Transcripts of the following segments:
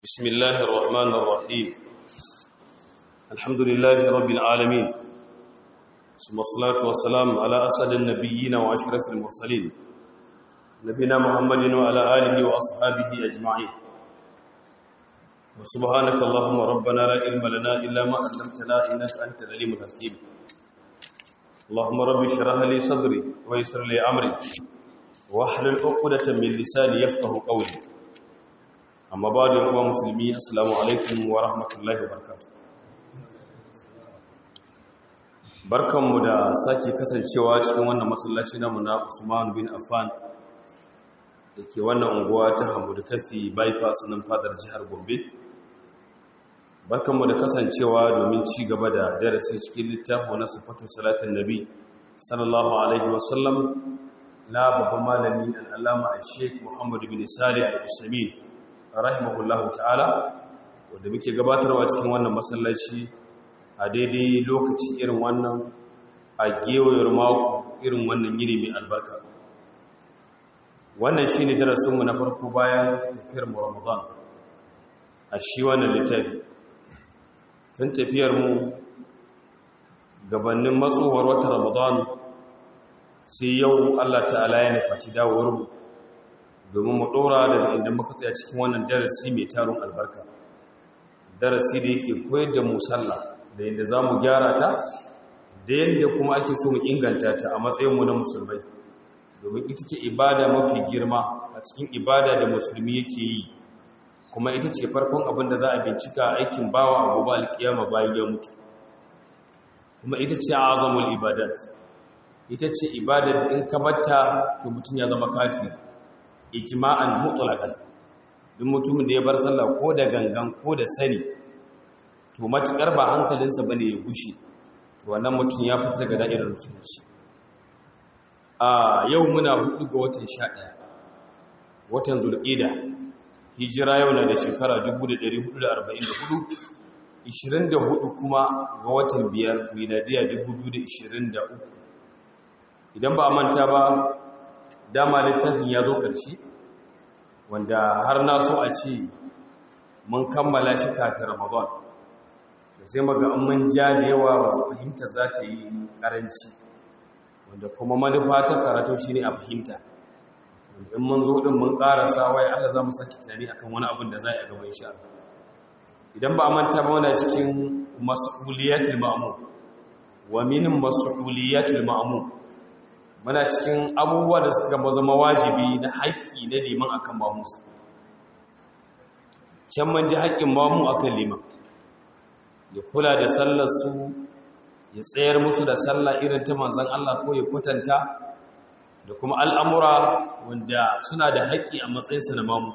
بسم الله الرحمن الرحيم الحمد لله رب العالمين ثم الصلاة والسلام على أسد النبيين وأشرف المرسلين نبينا محمد وعلى آله وأصحابه أجمعين وسبحانك اللهم ربنا لا علم لنا إلا ما علمتنا إنك أنت العليم الحكيم اللهم رب اشرح لي صدري ويسر لي أمري واحلل عقدة من لساني يفقه قولي amma ba da yawa musulmi assalamu alaikum wa rahmatullahi wa barakatu barkanmu da sake kasancewa cikin wannan masallaci namu na usman bin affan da ke wannan unguwa ta hamudu kafi bypass nan fadar jihar gombe barkanmu da kasancewa domin ci gaba da darasi cikin littafin na sifatun salatin nabi sallallahu alaihi wasallam na babban malami al'alama a sheik muhammadu bin salih al-usamin rahimahullahu ta'ala wanda muke gabatarwa cikin wannan masallaci a daidai lokaci irin wannan a gewayar mako irin wannan yini mai albarka wannan shine darasinmu na farko bayan tafiyar mu Ramadan a shi wannan littafi tun tafiyar mu gabanin matsowar wata Ramadan sai yau Allah ta'ala ya nufaci dawowar mu domin mu ɗora daga inda muka tsaya cikin wannan darasi mai tarin albarka darasi da yake koyar da mu sallah da yadda za mu gyara ta da yadda kuma ake so mu inganta ta a matsayinmu na musulmai domin ita ce ibada mafi girma a cikin ibada da musulmi yake yi kuma ita ce farkon abin da za a bincika aikin bawa a gobe alkiyama bayan ya mutu kuma ita ce azamul ibadat ita ce ibada da in ka batta to mutum ya zama kafiri ijma'an mutlaqan duk mutumin da ya bar sallah ko da gangan ko da sani to matukar ba hankalinsa bane ya gushe to wannan mutum ya fita daga da'irar musulunci a yau muna hudu ga watan 11 watan zulqa'da hijira yau na da shekara 1444 24 kuma ga watan biyar miladiya 2023 idan ba a manta ba dama littafin ya zo ƙarshe wanda har na so a ce mun kammala shi kafin ramadan da sai maga an mun ja da yawa wasu fahimta za ta yi ƙaranci wanda kuma manufa ta karatu shi ne a fahimta in mun zo ɗin mun ƙarasa wai allah za mu sake tunani akan wani abin da za a gaba insha idan ba a manta ba wana cikin mas'uliyatul ma'mum wa min mas'uliyatul ma'mum muna cikin abubuwa da suka zama wajibi na haƙƙi na liman akan mamusa can man ji haƙƙin mamu akan liman ya kula da sallarsu ya tsayar musu da sallah irin ta manzan Allah ko ya kwatanta da kuma al'amura wanda suna da haƙƙi a matsayinsa na mamu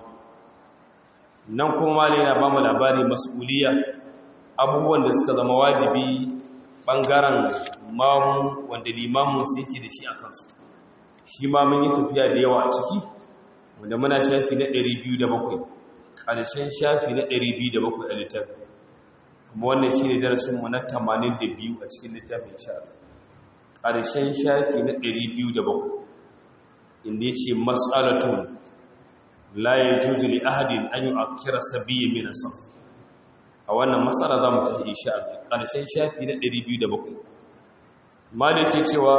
nan kuma mali na ba mu labari mas'uliya abubuwan da suka zama wajibi ɓangaren mamu wanda limamun su yake da shi a kansu shi ma mun yi tafiya da yawa a ciki wanda muna shafi na 207 ƙarshen shafi na 207 a littafi kuma wannan shi ne darasinmu na 82 a cikin littafin shafi ƙarshen shafi na 207 inda ya ce matsalatun la ya juzu li ahadin an yi akira sabiyya mina saf a wannan matsala za mu ta insha Allah ƙarshen shafi na 207 maliki cewa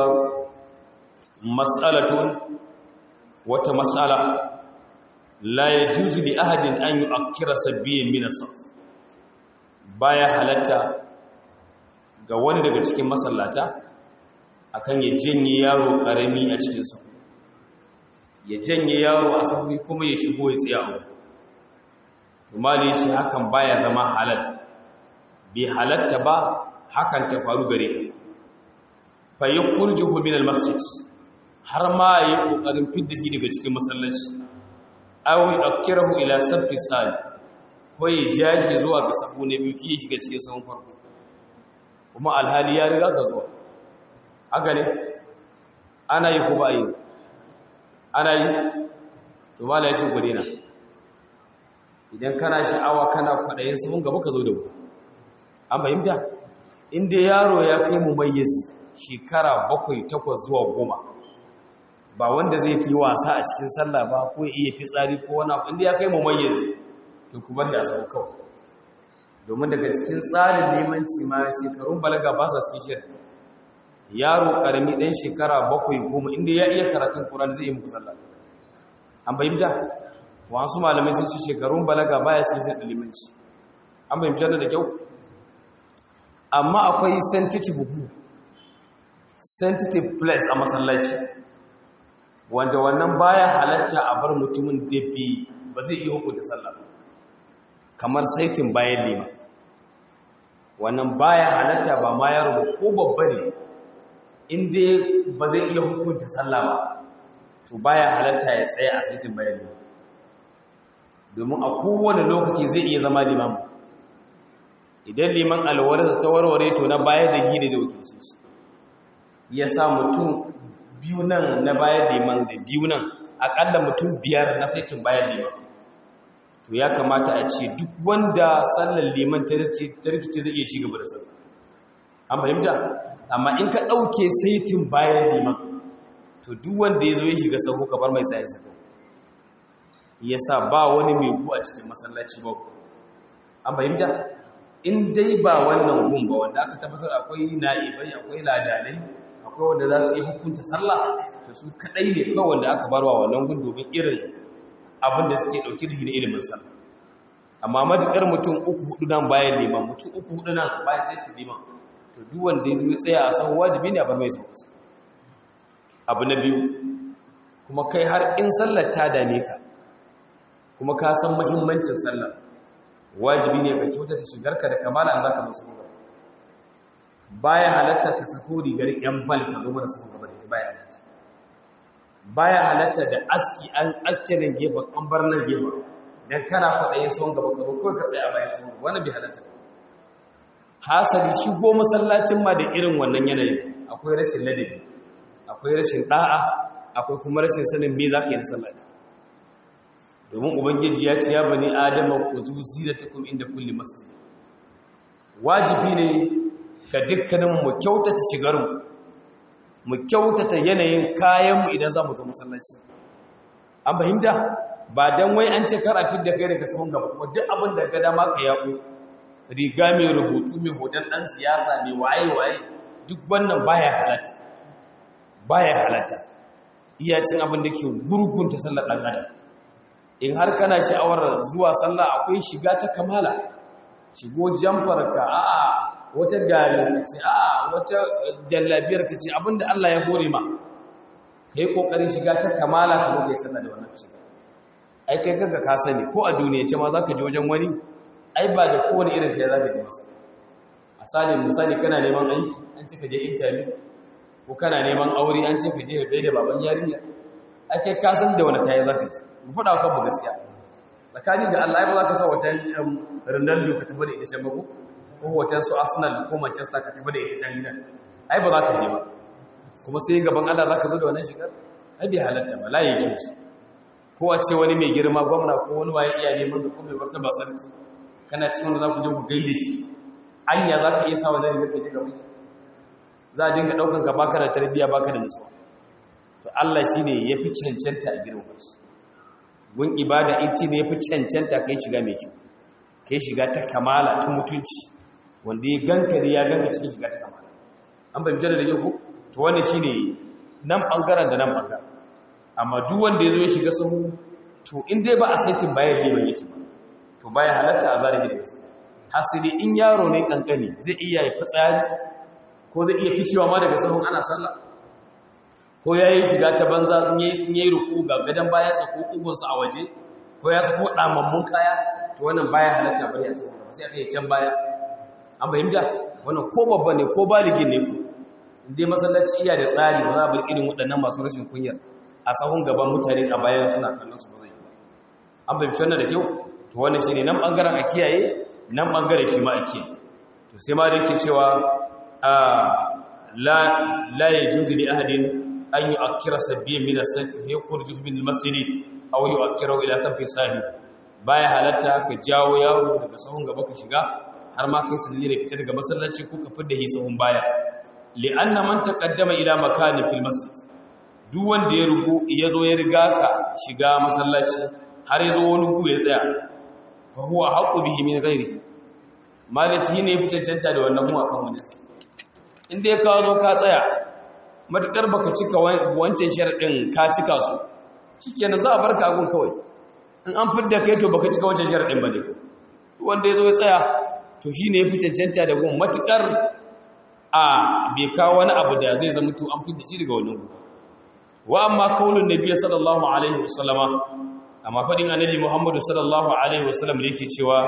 mas'alatun wata mas'ala la yajuzu li ahadin an yu'akkira sabiyyan min as-saf baya halatta ga wani daga cikin masallata akan ya janye yaro karami a cikin sa ya janye yaro a sahu kuma ya shigo ya tsaya a mali ce hakan baya zama halal bai halatta ba hakan ta faru gare ka fa yukhrijuhu min al-masjid har ma yi kokarin fidda shi daga cikin masallaci aw yakirahu ila safi sali ko ya jashi zuwa ga sahu ne biyu ki shiga cikin sahun farko kuma alhali ya riga ka zuwa haka ne ana yi ko ba yi ana yi to mala ya ce ku dena idan kana sha'awa kana kwaɗayin sahun gaba ka zo da wuri an fahimta inda yaro ya kai mu mayyazi shekara bakwai takwas zuwa goma ba wanda zai yi wasa a cikin sallah ba ko ya iya fitsari ko wani abu inda ya kai mu mayyazi to ku bari a sau kawai domin daga cikin tsarin limanci ma shekarun balaga ba sa cikin shirin yaro karami ɗan shekara bakwai goma inda ya iya karatun ƙuran zai yi muku sallah an fahimta wasu malamai sun ce shekarun balaga baya sun shi limanci an fahimta da kyau amma akwai sensitive hu sensitive place a masallaci wanda wannan baya halatta a bar mutumin da ba zai iya hukunta sallah kamar saitin bayan lima wannan baya halatta ba ma yaro ko babba ne inda ba zai iya hukunta sallah ba to baya halatta ya tsaye a saitin bayan lima domin a kowane lokaci zai iya zama limamu idan liman alwarsa ta warware to na baya da hira da wakilci shi ya sa mutum biyu nan na bayan liman da biyu nan akalla mutum biyar na saitin bayan liman to ya kamata a ce duk wanda sallar liman ta rikice zai iya ci gaba da sallar an fahimta amma in ka ɗauke saitin bayan liman to duk wanda ya zo ya shiga sahu ka bar mai sayan sa ya sa ba wani mai gu a cikin masallaci ba an fahimta in dai ba wannan gun ba wanda aka tabbatar akwai na'ibai akwai ladanai akwai wanda za su yi hukunta sallah to su kadai ne kawai wanda aka barwa wannan gun domin irin abin da suke dauki da ilimin sallah amma matukar mutum uku hudu nan bayan liman mutum uku hudu nan bayan sai ta liman to duk wanda ya zo tsaya a san wajibi ne a bar mai sauƙi abu na biyu kuma kai har in sallar ta dame ka kuma ka san muhimmancin sallar wajibi ne ka kyautata shigarka da kamala an zaka musu gaba baya halatta ka sako rigar yan bal ka zo mana sako gaba da ita baya halatta baya halatta da aski an askirin gefen an bar nan gefen dan kana kwaɗayin sawon gaba ka kawai ka tsaye a bayan sawon gaba wani bai halatta hasali shigo masallacin ma da irin wannan yanayin akwai rashin ladabi akwai rashin da'a akwai kuma rashin sanin me za ka yi na sallah domin ubangiji ya ce ya bani adama ku zu zinatakum inda kulli masjid wajibi ne ga dukkanin mu kyautata shigar mu mu kyautata yanayin kayan mu idan za mu zo masallaci an fahimta ba dan wai an ce kar a fidda kai daga sahun gaba kuma duk abin da ga dama ka yako riga mai rubutu mai hoton dan siyasa mai waye waye duk wannan baya halatta baya halatta iya cin abin da ke gurgunta sallar dan adam in har kana sha'awar zuwa sallah akwai shiga ta kamala shigo jamfar ka a'a wata garin ka ce a'a wata jallabiyar ka ce abinda Allah ya hore ma kai kokarin shiga ta kamala ka zo kai sallah da wannan shiga ai kai kanka ka sani ko a duniya ce ma zaka je wajen wani ai ba da kowane irin kai zaka je masa asali misali kana neman aiki an ce ka je interview ko kana neman aure an ce ka je ka gaida baban yarinya ai kai ka san da wani kai zaka je mu faɗa wa kanmu gaskiya tsakanin da Allah ya ba za ka sa wata Ronaldo ka tafi da ita can babu ko wata su Arsenal ko Manchester ka tafi da ita can gidan ai ba za ka je ba kuma sai gaban Allah za ka zo da wannan shigar ai bai halatta ba la yake shi ko a ce wani mai girma gwamna ko wani waye iya neman da kuma wata ba sarki kana cikin wanda za ku je ku gaide shi anya za ka iya sa wannan rigar ka je gaban shi za a dinga ɗaukan ka baka da tarbiyya baka da nutsuwa to Allah shine yafi cancanta a girman shi gun ibada ita ne fi cancanta kai shiga mai kyau kai shiga ta kamala ta mutunci wanda ya ganka ne ya ganka cikin shiga ta kamala an bai jana da yau ko to wannan shine nan bangaren da nan bangaren amma duk wanda ya zo ya shiga sahu to in dai ba a saitin bayan liman yake ba to baya halatta a zarafi da wasu hasili in yaro ne kankani zai iya yi fitsari ko zai iya ficewa ma daga sahun ana sallah ko ya yi shiga ta banza in yi ruku ga gadon bayansa ko ƙugunsa a waje ko ya sako ɗamammun kaya to wannan baya halatta bari a cikin sai aka yi can baya an fahimta wannan ko babba ne ko baligi ne ku inda masallaci iya da tsari ba za a bar irin waɗannan masu rashin kunyar a sahun gaban mutane a bayan suna kallon su ba zai yi ba an fahimci wannan da kyau to wannan shi ne nan ɓangaren a kiyaye nan ɓangaren shi ma a kiyaye to sai ma da yake cewa la ya juzi li ahadin an yi akira sabbin min as-safi ya khurju min al-masjid aw yu'akkiru ila safi sahi baya halatta ka jawo yaro daga sahun gaba ka shiga har ma kai sanni da fita daga masallaci ko ka fidda hi sahun baya li anna man taqaddama ila makani fil masjid duk wanda ya rugo ya zo ya riga ka shiga masallaci har ya zo wani gu ya tsaya fa huwa haqqu bihi min ghairi malati ne ya fi cancanta da wannan kuma akan wani in dai ka zo ka tsaya matakar baka cika wancan sharadin ka cika su shikenan za a barka agun kawai in an fidda kai to baka cika wancan sharadin ba ne wanda ya zo ya tsaya to shine ya fi cancanta da gun matakar a bai kawo wani abu da zai zama to an fidda shi daga wannan gun wa amma kaulun nabiy sallallahu alaihi wasallama amma fadin annabi muhammadu sallallahu alaihi wasallam da yake cewa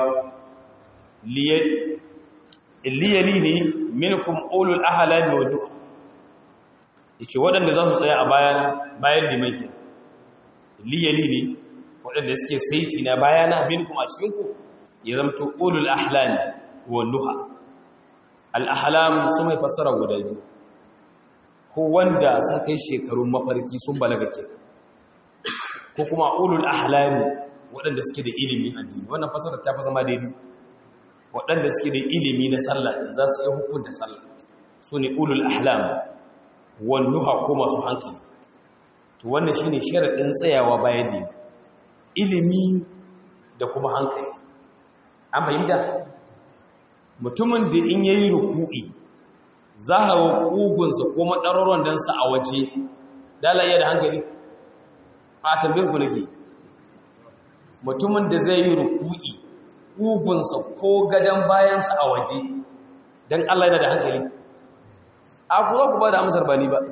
liyalini minkum ulul ahlami wa duha yace waɗanda za su tsaya a bayan bayan liman ke liyalini waɗanda suke saiti na bayana minkum a cikin ku ya zamto ulul ahlami wa duha al ahlam sun mai fassara guda biyu ko wanda sa kai shekarun mafarki sun balaga ke ko kuma ulul ahlami waɗanda suke da ilimin addini wannan fassara ta fi zama daidai waɗanda suke da ilimi na sallah za su yi hukunta sallah su ne ulul ahlam wannuha ko masu hankali to wannan shine sharaɗin tsayawa bayan limi ilimi da kuma hankali an fahimta mutumin da in yayi ruku'i za a wa ƙugunsa ko maɗaroron dansa a waje dala iya da hankali a tambayar ku nake mutumin da zai yi ruku'i ƙugunsa ko gadon bayansa a waje don Allah yana da hankali a kuma ku ba da amsar ba ni ba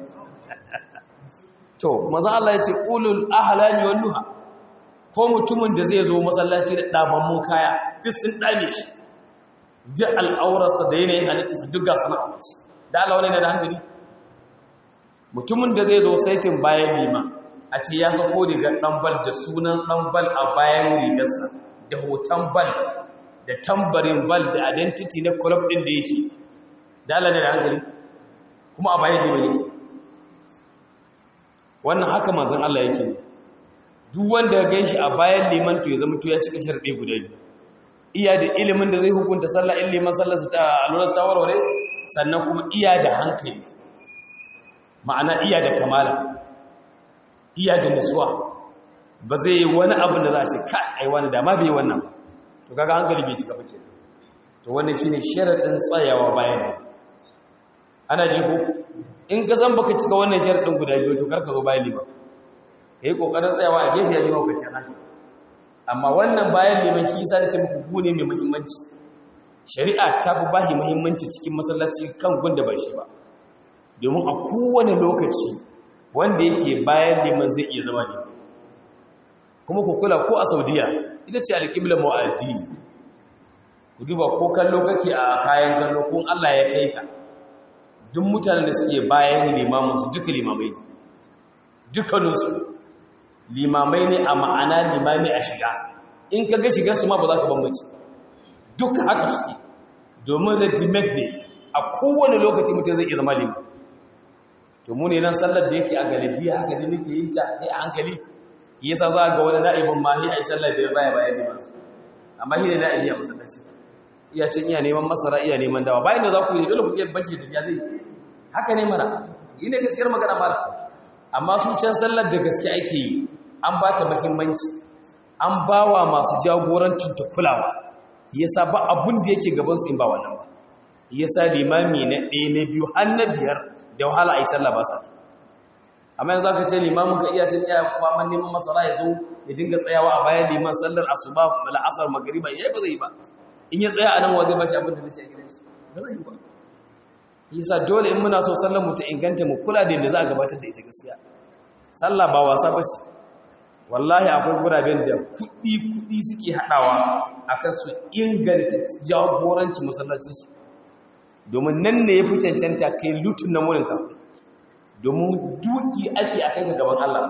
to maza Allah ya ce ulul ahlami wal nuha ko mutumin da zai zo masallaci da ɗabammun kaya duk sun ɗame shi duk al'aurarsa da yanayin halittarsa duk ga sana abinci da Allah wani da hankali mutumin da zai zo saitin bayan lima a ce ya sako rigar ɗan bal da sunan ɗan bal a bayan rigarsa da hoton bal da tambarin bal da identity na club ɗin da yake da Allah ne da hankali kuma a bayan lima yake wannan haka manzon Allah yake duk wanda ya gan shi a bayan liman to ya zama to ya cika sharɗe guda biyu iya da ilimin da zai hukunta sallah in liman sallarsa ta alurar tsawarware sannan kuma iya da hankali ma'ana iya da kamala iya da nutsuwa ba zai yi wani abin da za a ce ka ai wani dama bai wannan ba to kaga hankali bai cika bake to wannan shine sharadin tsayawa bayan ana ji ko in ka san baka cika wannan sharadin guda biyu to karka zo bayan liman kai kokarin tsayawa a gefe ya liman ka tana amma wannan bayan liman shi yasa nace muku gune mai muhimmanci shari'a ta fi bahi muhimmanci cikin masallaci kan gunda ba shi ba domin a kowane lokaci wanda yake bayan liman zai iya zama liman kuma ku kula ko a saudiya ita ce alƙibla mu'addi ku duba ko kallo kake a kayan kallo ko allah ya kai ka duk mutanen da suke bayan limaminsu duka limamai ne dukkaninsu limamai ne a ma'ana limamai a shiga in ka ga shigarsu ma ba za ka bambanci duka haka suke domin regiment ne a kowane lokaci mutum zai iya zama liman to mu ne nan sallar da yake a galibi haka da nake yin ta ne a hankali yasa za ga wani na'ibin ma a yi sallar da ya baya bayan liman su amma shi ne na'ibi a masallaci iya cin iya neman masara iya neman dawa bayan da za ku yi dole ku iya bashi tafiya zai haka ne mana yi ne gaskiyar magana mala amma su can sallar da gaske ake yi an ba ta muhimmanci an ba wa masu jagorancin ta kulawa yasa ba abun da yake gabansu in ba wannan ba yasa limami na ɗaya na biyu har na biyar da wahala a yi sallah ba sa amma yanzu aka ce limamin ka iya cin iya kwaman neman masara ya zo ya dinga tsayawa a bayan liman sallar asuba la'asar magariba ya ba zai yi ba in ya tsaya a nan wa zai bace abin da zai ce a gidan shi ba zai yi ba yasa dole in muna so sallar mu ta inganta mu kula da yadda za a gabatar da ita gaskiya sallah ba wasa ba ce wallahi akwai guraben da kuɗi-kuɗi suke haɗawa a kan su inganta jagoranci masallacinsu domin nan ne ya fi cancanta kai lutun na murinka domin duki ake a kai ga gaban Allah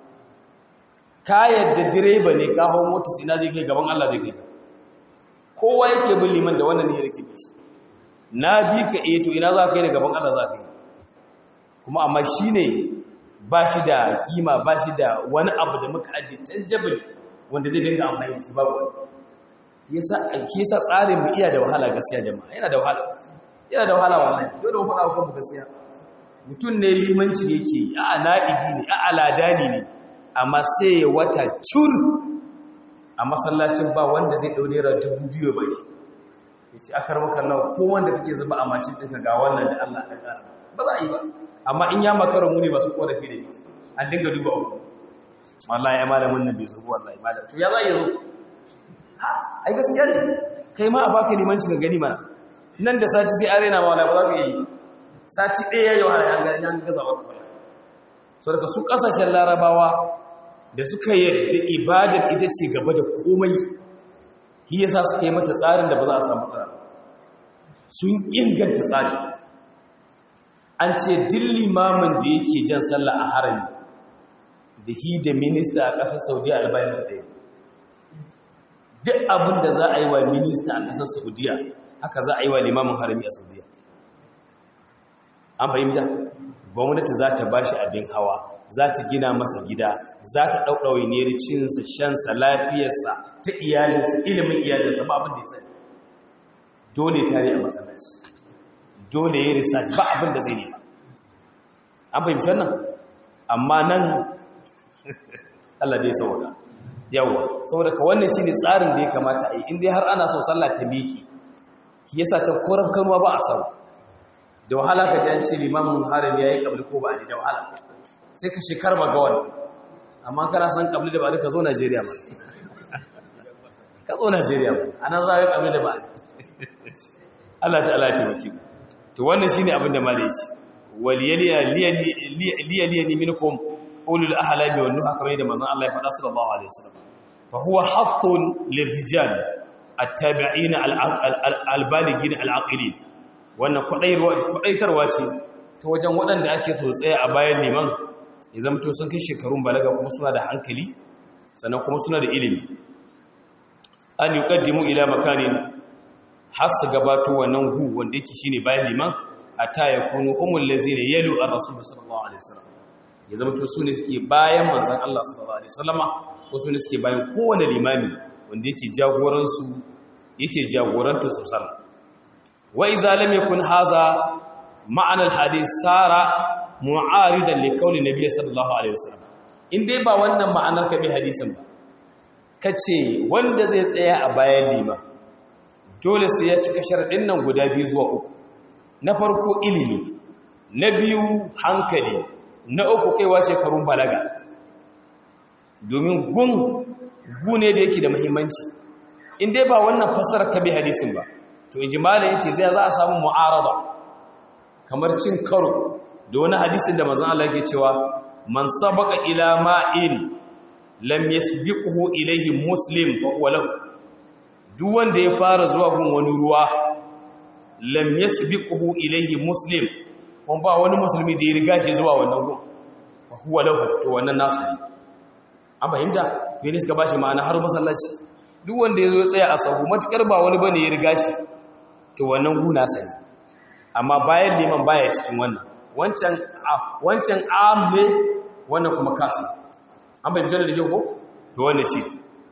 ka yadda direba ne ka hau motis ina zai kai gaban Allah zai kai kowa yake bin liman da wannan ne ya rike shi na bi ka eh to ina za ka yi da gaban Allah za ka yi kuma amma shi ne ba shi da kima ba shi da wani abu da muka ajiye tangible wanda zai dinga amfani da shi babu wani yasa ake yasa tsarin mu iya da wahala gaskiya jama'a yana da wahala yana da wahala wallahi dole mu faɗa wa gaskiya mutum ne limanci yake a na'ibi ne a aladani ne amma sai ya wata cur a masallacin ba wanda zai ɗau naira dubu biyu ba shi ya ce aka rama kallon ko wanda kake zuba a mashin ɗinka ga wannan da Allah ɗan ƙara ba za a yi ba amma in ya makara mu ne masu ƙorafi da ita an dinga duba uku wallahi ya malamin nan bai zuba wallahi malam to ya za a yi zo ha ai gaskiya ne kai ma a baka limanci ga gani mana nan da sati sai arena ma wallahi ba za ka yi sati ɗaya yau har an gani an gaza wata wallahi so daga su ƙasashen larabawa da suka yadda ibadar ita ce gaba da komai shi yasa suka yi mata tsarin da ba za a samu tsara sun inganta tsari an ce din limamin da yake jan sallah a harami da hi da minista a ƙasar saudiya albayan ta ɗaya duk abin da za a yi wa minista a ƙasar saudiya haka za a yi wa limamin harami a saudiya an fahimta gwamnati za ta ba shi abin hawa za ta gina masa gida za ta ɗauɗaure ne cinsa shansa lafiyarsa ta iyalinsa ilimin iyalinsa ba abin da ya sani dole tare a matsalaci dole ya research ba abin da zai nema an fahimci wannan amma nan Allah dai saboda yawa saboda ka wannan shine tsarin da ya kamata a yi in dai har ana so sallah ta miƙi shi yasa can koran kanuwa ba a samu da wahala ka ji an ce limamin harin ya yi ƙabli ko ba a ji da wahala sai ka shekar ba ga wani amma kana san ƙabli da ba ka zo najeriya ba ka zo najeriya ba a nan za a yi ƙabli da ba a Allah ta Allah ce maki to wannan shine abin da malai ce waliyaliya liyaliya ni minkum ulul ahlami wan nuha kamar yadda manzon Allah ya faɗa sallallahu alaihi wasallam fa huwa haqqun lirrijal at-tabi'in al-balighin al-aqilin wannan kwadaitarwa ce ta wajen waɗanda ake so tsaye a bayan liman ya zamto sun kai shekarun balaga kuma suna da hankali sannan kuma suna da ilimi an yi ƙaddimu ila makanin har su gabato wannan hu wanda yake shine bayan liman a ta ya kunu umul lazina yalu ar rasul sallallahu alaihi wasallam ya zamto su ne suke bayan manzon Allah sallallahu alaihi wasallama ko su ne suke bayan kowane limami wanda yake jagoransu yake jagorantar su sallah وإذا لم يكن هذا معنى الحديث صار معارضا لقول النبي صلى الله عليه وسلم in dai ba wannan ma'anar ka bi hadisin ba kace wanda zai tsaya a bayan lima dole sai ya cika sharadin nan guda biyu zuwa uku na farko ilimi na biyu hankali na uku kaiwa shekarun balaga domin gun gune da yake da muhimmanci in dai ba wannan fasarar ka bi hadisin ba to in ji malam yace zai za a samu mu'arada kamar cin karo da wani hadisin da manzon Allah yake cewa man sabaqa ila ma'in lam yasbiqhu ilayhi muslim fa huwa lahu duk wanda ya fara zuwa gun wani ruwa lam yasbiqhu ilayhi muslim kuma ba wani musulmi da ya riga shi zuwa wannan gun fa huwa lahu to wannan nasu ne an fahimta ne suka bashi ma'ana har masallaci duk wanda ya zo ya tsaya a sahu matukar ba wani bane ya riga shi to wannan guna sani amma bayan liman baya cikin wannan wancan wancan am ne wannan kuma kasi an bai jira da kyau ko to wannan shi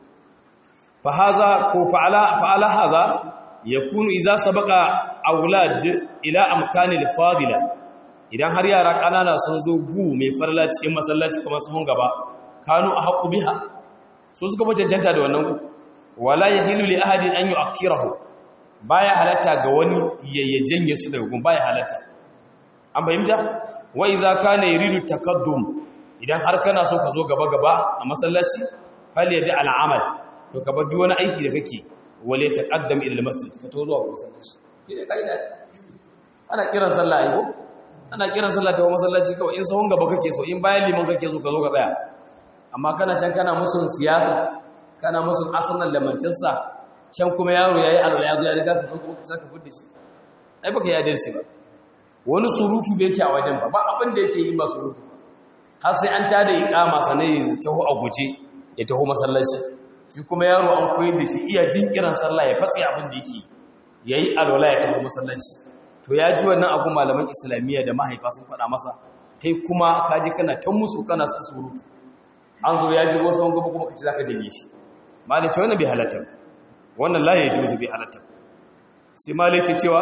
fa haza ko fa'ala fa'ala haza yakunu idza sabaqa aulad ila amkani al-fadila idan har yara kanana sun zo gu mai farla cikin masallaci kuma sun gaba kanu a haqqu biha su suka cancanta da wannan gu wala yahilu li ahadin an yu'akkirahu baya halatta ga wani yayyajen ya su daga gun baya halatta an fahimta wa iza kana yuridu takaddum idan har kana so ka zo gaba gaba a masallaci fal yaji al'amal to ka bar duk wani aiki da kake wale taqaddam ila al-masjid ka to zuwa masallaci kide kaida ana kiran sallah ai ko ana kiran sallah ta masallaci kawai in sahun gaba kake so in bayan liman kake so ka zo ka tsaya amma kana can kana musun siyasa kana musun arsenal da manchester can kuma yaro yayi alwala ya zo ya riga ka so kuma ka saka fudda shi ai baka yi adalci ba wani surutu bai yake a wajen ba ba abin da yake yi ba surutu har sai an tada iqama sanai ya taho a guje ya taho masallaci shi kuma yaro an koyar da shi iya jinkiran sallah ya fatsi abin da yake yayi alwala ya taho masallaci to ya ji wannan abu malaman islamiyya da mahaifa sun faɗa masa kai kuma kaji kana ta musu kana sa surutu an zo ya ji wasu wani gaba kuma ka ci zaka janye shi malai ce wannan bai halatta wannan la ya juzu bai halatta sai malai ce cewa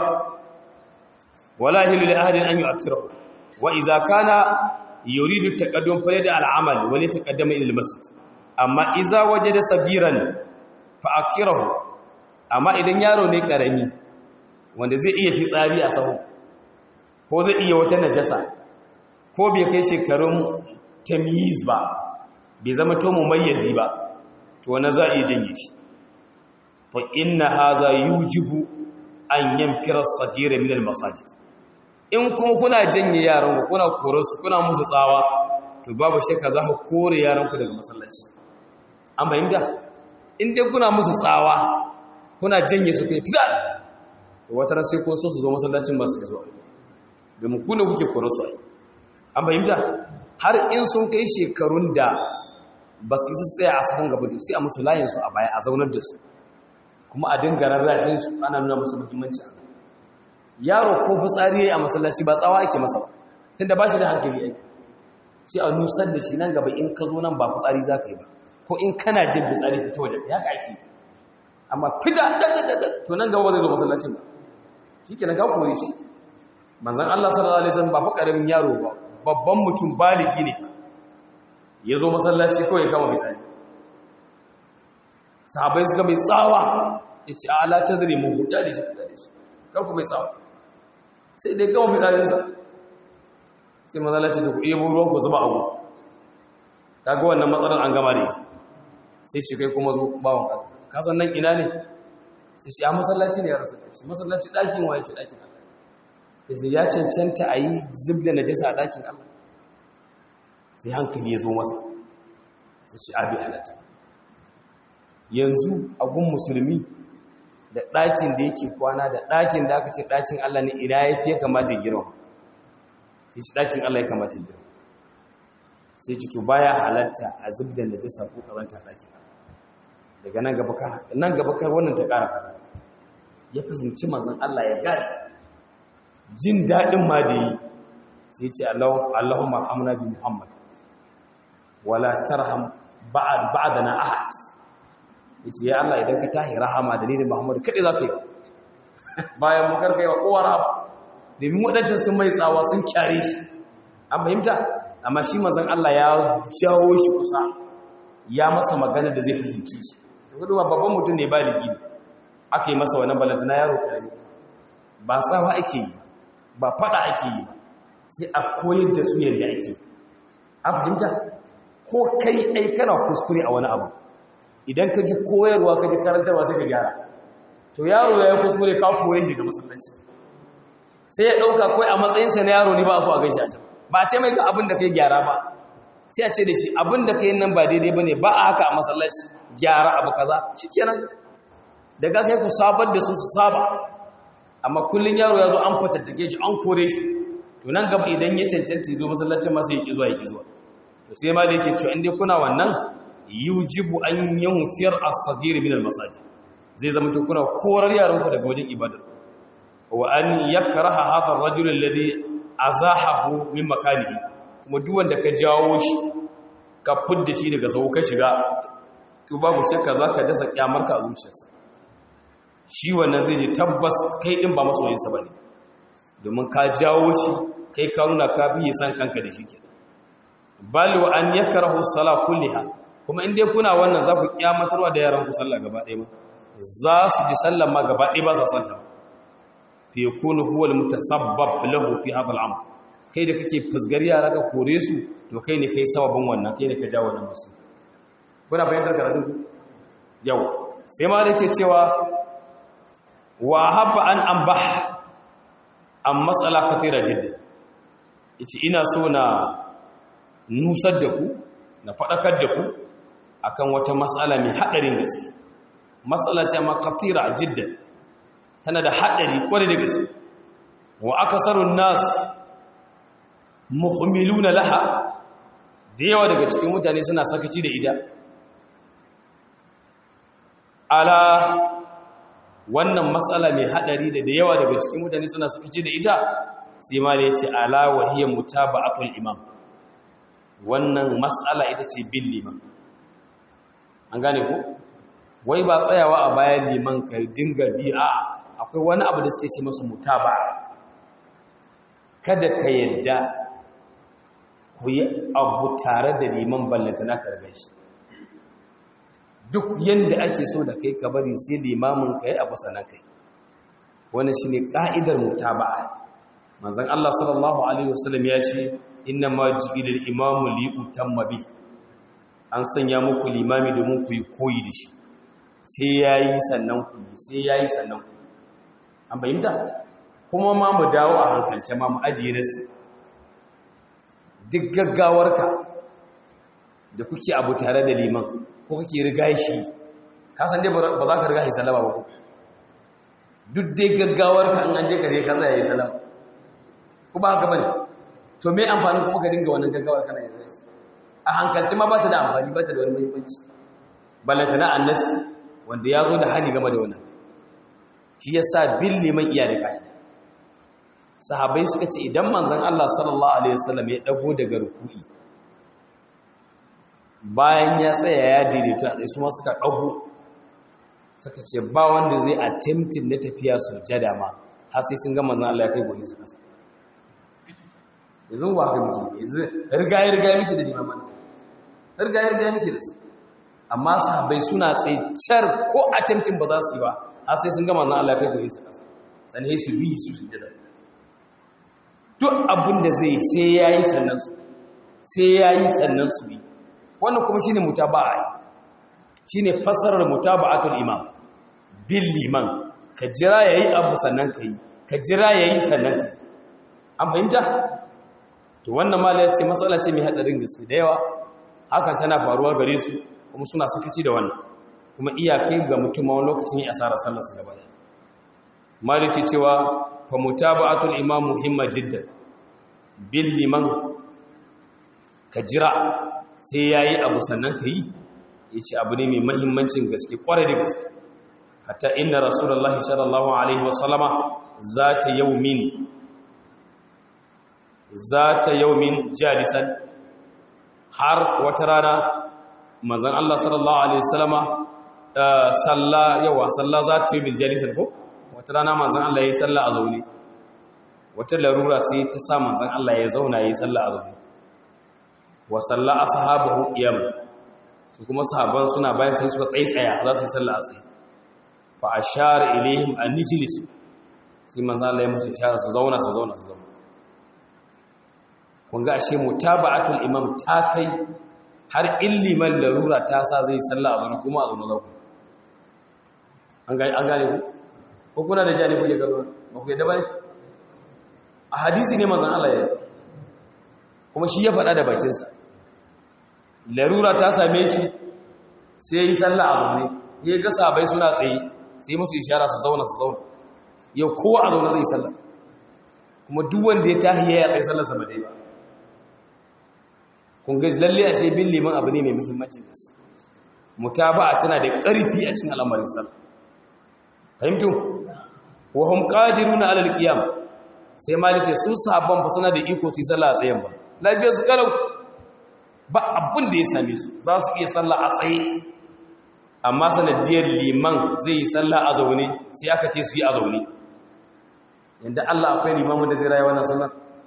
wala hilu li ahadin an yu'akkirahu wa idza kana yuridu taqaddum fa yada al'amal wa li taqaddama ila al-masjid amma idza wajada sagiran fa akirahu amma idan yaro ne karami wanda zai iya fitsari a sahu ko zai iya wata najasa ko bai kai shekarun tamyiz ba bai zama to mumayyizi ba to wannan za a iya janye shi fa inna hadha yujibu an yanfira as-sagira min al-masajid in kuma kuna janye yaran ku kuna kore kuna musu tsawa to babu shakka za ku kore yaran ku daga masallaci an bayyana in dai kuna musu tsawa kuna janye su kai fida to wata ran sai ko so su zo masallacin ba su zuwa domin ku ne kuke kore su ai an bayyana har in sun kai shekarun da ba su yi tsaya a sakan gaba sai a musu layin su a baya a zaunar da su kuma a dinga rarrashin su ana nuna musu muhimmanci yaro ko fitsari yayi a masallaci ba tsawa ake masa ba tunda ba shi da hankali ai sai a nusar da shi nan gaba in ka zo nan ba fitsari za ka yi ba ko in kana jin fitsari fita waje ya ka ake amma fida dadadada to nan gaba zai zo masallacin ba shi ke nan ka kore shi manzan Allah sallallahu alaihi wasallam ba fa karamin yaro ba babban mutum baligi ne ya zo masallaci kawai kama fitsari sahabai suka mai tsawa ya ce ala ta zare mu hudu da shi da shi kar ku mai tsawa sai dai kama fitsarinsa sai matsala ce ta ku iya ruwan ku zuba abu kaga wannan matsalar an gama da ita sai ce kai kuma zo bawon ka ka san nan ina ne sai ce a masallaci ne ya rasu shi masallaci ɗakin waye ce ɗakin Allah sai ya cancanta a yi zub da najasa a ɗakin Allah sai hankali ya zo masa sai ce abi halatta yanzu a gun musulmi da ɗakin da yake kwana da ɗakin da aka ce ɗakin Allah ne ina ya fiye kamata girma sai ci ɗakin Allah ya kamata girma sai ci to baya halatta a zub da najasa ko karanta ɗakin daga nan gaba ka nan gaba kar wannan ta ƙara fara ya fahimci manzon Allah ya gane jin daɗin ma da yi sai ce Allahumma hamna bi Muhammad wala tarham ba'd ba'dana ahad yace ya Allah idan ka tahi rahama da ni da Muhammad kade zaka yi bayan mu karkai wa kowa rahama domin wadancan sun mai tsawa sun kyare shi an fahimta amma shi manzon Allah ya jawo shi kusa ya masa magana da zai fahimci shi gudu babban mutum ne baligi aka yi masa wannan balanta na yaro karami ba tsawa ake yi ba fada ake yi sai a koyar da su yadda ake an fahimta ko kai ai kana kuskure a wani abu idan ka ji koyarwa ka ji karantarwa sai ka gyara to yaro ya yi kuskure ka kore shi ga masallaci sai ya ɗauka kawai a matsayinsa na yaro ne ba a so a gaishe a can ba a ce mai ga abin da ka yi gyara ba sai a ce da shi abin da ka yi nan ba daidai ba ne ba a haka a masallaci gyara abu kaza shi kenan daga kai ku sabar da su su saba amma kullum yaro ya zo an fatattake shi an kore shi to nan gaba idan ya cancanta ya zo masallacin masa ya ƙi zuwa ya ƙi zuwa to sai ma da yake cewa inda kuna wannan yujibu an yunfir as-saghir min al-masajid zai zama to kuna korar yaran ku daga wajen ibadar wa an yakraha hadha ar-rajul alladhi azahahu min makanihi kuma duk wanda ka jawo shi ka fudda shi daga sau ka shiga to babu shakka zaka dasa kyamarka a zuciyarsa shi wannan zai je tabbas kai din ba masoyinsa bane domin ka jawo shi kai ka nuna ka biye san kanka da shi kenan bal wa an yakrahu as-salah kulliha kuma in dai kuna wannan za ku kyamatarwa da yaran ku sallah gaba ɗaya ba za su ji sallah ma gaba ɗaya ba sa santa fi yakunu huwa al-mutasabbab lahu fi hadha al-amr kai da kake fusgar yara ka kore su to kai ne kai sababin wannan kai ne ka jawo wannan musu kuna fahimtar karatu yau sai ma da ke cewa wa habba an ambah an matsala katira jidda yace ina so na nusar da ku na faɗakar da ku akan wata matsala mai haɗarin gaske matsala ce ma katira jidda tana da haɗari kwarai da gaske wa akasarun nas muhmiluna laha da yawa daga cikin mutane suna sakaci da ita ala wannan matsala mai hadari da da yawa daga cikin mutane suna sakaci da ita sai ma da yace ala wahiyya mutaba'atul imam wannan matsala ita ce bin liman an gane ko wai ba tsayawa a bayan liman ka dinga bi a'a akwai wani abu da suke ce masa mutaba'a kada ka yadda ku yi abu tare da liman ballanta na karga shi duk yanda ake so da kai ka bari sai limamin ka yi abu sanan kai wannan shine ka'idar mutaba'a manzon Allah sallallahu alaihi wasallam ya ce inna ma ji'ilal imamu li utamma bi an sanya muku limami domin ku yi koyi da shi sai yayi sannan ku sai yayi sannan ku an bayyanta kuma ma mu dawo a hankalce ma mu ajiye nasu duk gaggawarka da kuke abu tare da liman ko kake riga shi ka san dai ba za ka riga shi salama ba ko duk dai gaggawarka in an je ka je ka tsaya yi salama ko ba haka bane to me amfani kuma ka dinga wannan gaggawar kana yin shi a hankalci ma ba ta da amfani ba ta da wani muhimmanci ballanta na annas wanda ya zo da hani game da wannan shi yasa bin liman iya da ka'ida sahabai suka ce idan manzon Allah sallallahu alaihi wasallam ya dago daga ruku'i bayan ya tsaya ya daidaito a su ma suka dago suka ce ba wanda zai attempting na tafiya sujada ma har sai sun ga manzon Allah ya kai gobe su kasa yanzu ba ga miki yanzu riga ya riga miki da limaman riga ya riga miki da su amma sahabbai suna tsaye car ko attempting ba za su yi ba har sai sun ga manzon Allah ya kai gobe su kasa sannan su bi su sujada duk abin da zai sai ya yi sannan su sai ya yi sannan su yi wannan kuma shi ne mutaba'a shi ne fassarar mutaba'atul imam bin liman ka jira ya yi abu sannan ka yi ka jira ya yi sannan ka yi an fahimta to wannan mala ya ce matsala ce mai haɗarin gaske da yawa hakan tana faruwa gare su kuma suna sakaci da wannan kuma iyakai ga mutum ma wani lokacin yi asarar sallarsa gaba da maliki cewa fa mutaba'atul imam muhimma jiddan bil liman ka jira sai yayi abu sannan ka yi yace abu ne mai muhimmancin gaske kware da gaske hatta inna rasulullahi sallallahu alaihi wasallama zata yawmin zata yawmin jalisan har wata rana manzon Allah sallallahu alaihi wasallama salla yawa salla zata yawmin jalisan ko wata rana manzon Allah yayi sallah a zaune wata larura sai ta sa manzon Allah ya zauna yayi sallah a zaune wa salla ashabahu qiyam su kuma sahabban suna bayan sai suka tsaitsaya za su yi sallah a tsaye fa ashara ilaihim an nijlis sai manzon Allah ya musu ishara su zauna su zauna su zauna kun ga ashe mutaba'atul imam ta kai har illiman larura ta sa zai sallah a zaune kuma a zaune zaku an gane an gane ku ko kuna da jani kuke gaba ba ku yadda ba ne a hadisi ne mazan Allah ya kuma shi ya faɗa da bakinsa larura ta same shi sai ya yi sallah a zaune ya ga sabai suna tsaye sai musu ishara su zauna su zauna yau kowa a zaune zai sallah kuma duk wanda ya tahiya ya tsaye sallarsa ba dai ba kun gaji lalle a ce bin liman abu ne mai muhimmancin gaske mutaba'a tana da ƙarfi a cikin al'amarin sallah fahimtu wa hum qadiruna ala alqiyam sai malice su sahabban fa suna da iko su sallah a tsayen ba lafiyar su kalau ba abin da ya same su za su iya sallah a tsaye amma sanadiyar liman zai yi sallah a zaune sai aka ce su yi a zaune yanda Allah akwai limamin da zai rayu wannan sunnar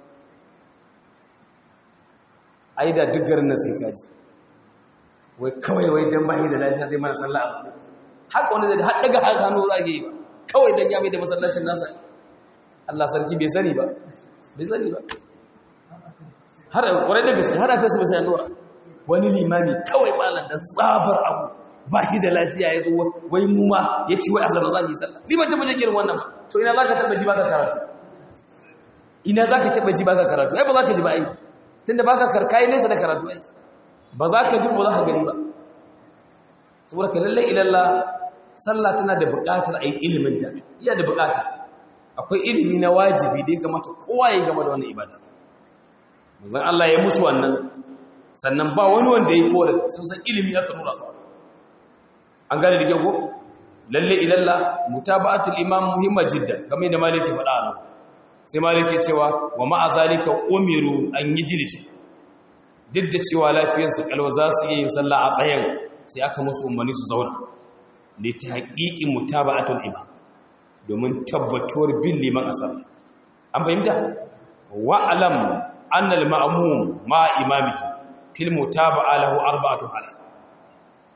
ai da duk garin nan sai kaji wai kawai wai dan bai da lafiya zai mana sallah a zaune haka wanda zai har daga haka hannu za yi ba kawai dan ya mai da masallacin nasa Allah sarki bai sani ba bai sani ba har kwarai da gaske har aka su bai sani wani limami kawai malam dan tsabar abu ba shi da lafiya ya zo wai mu ma ya ci wai a zama za yi sallah ni ban taba jin irin wannan ba to ina zaka taba ji baka karatu ina zaka taba ji baka karatu ai ba za ka ji ba ai tunda baka karkai nesa da karatu ai ba za ka ji ba za ka gani ba saboda ka lalle ilalla sallah tana da buƙatar a yi iliminta iya da buƙata akwai ilimi na wajibi da ya kamata kowa ya game da wannan ibada manzon Allah ya musu wannan sannan ba wani wanda ya kore sun san ilimi aka nuna su an gane da ko lalle ilalla mutaba'atul imam muhimma jiddan kamar da maliki faɗa nan sai maliki cewa wa ma'a zalika umiru an yijlis duk da cewa lafiyarsu kalwa za su yi sallah a tsayen sai aka musu umarni su zauna da ta haƙiƙin mutaba'atul imam domin tabbatuwar bin liman asar an fahimta wa'alam annal ma'mum ma imami fil mutaba'a lahu arba'atu hala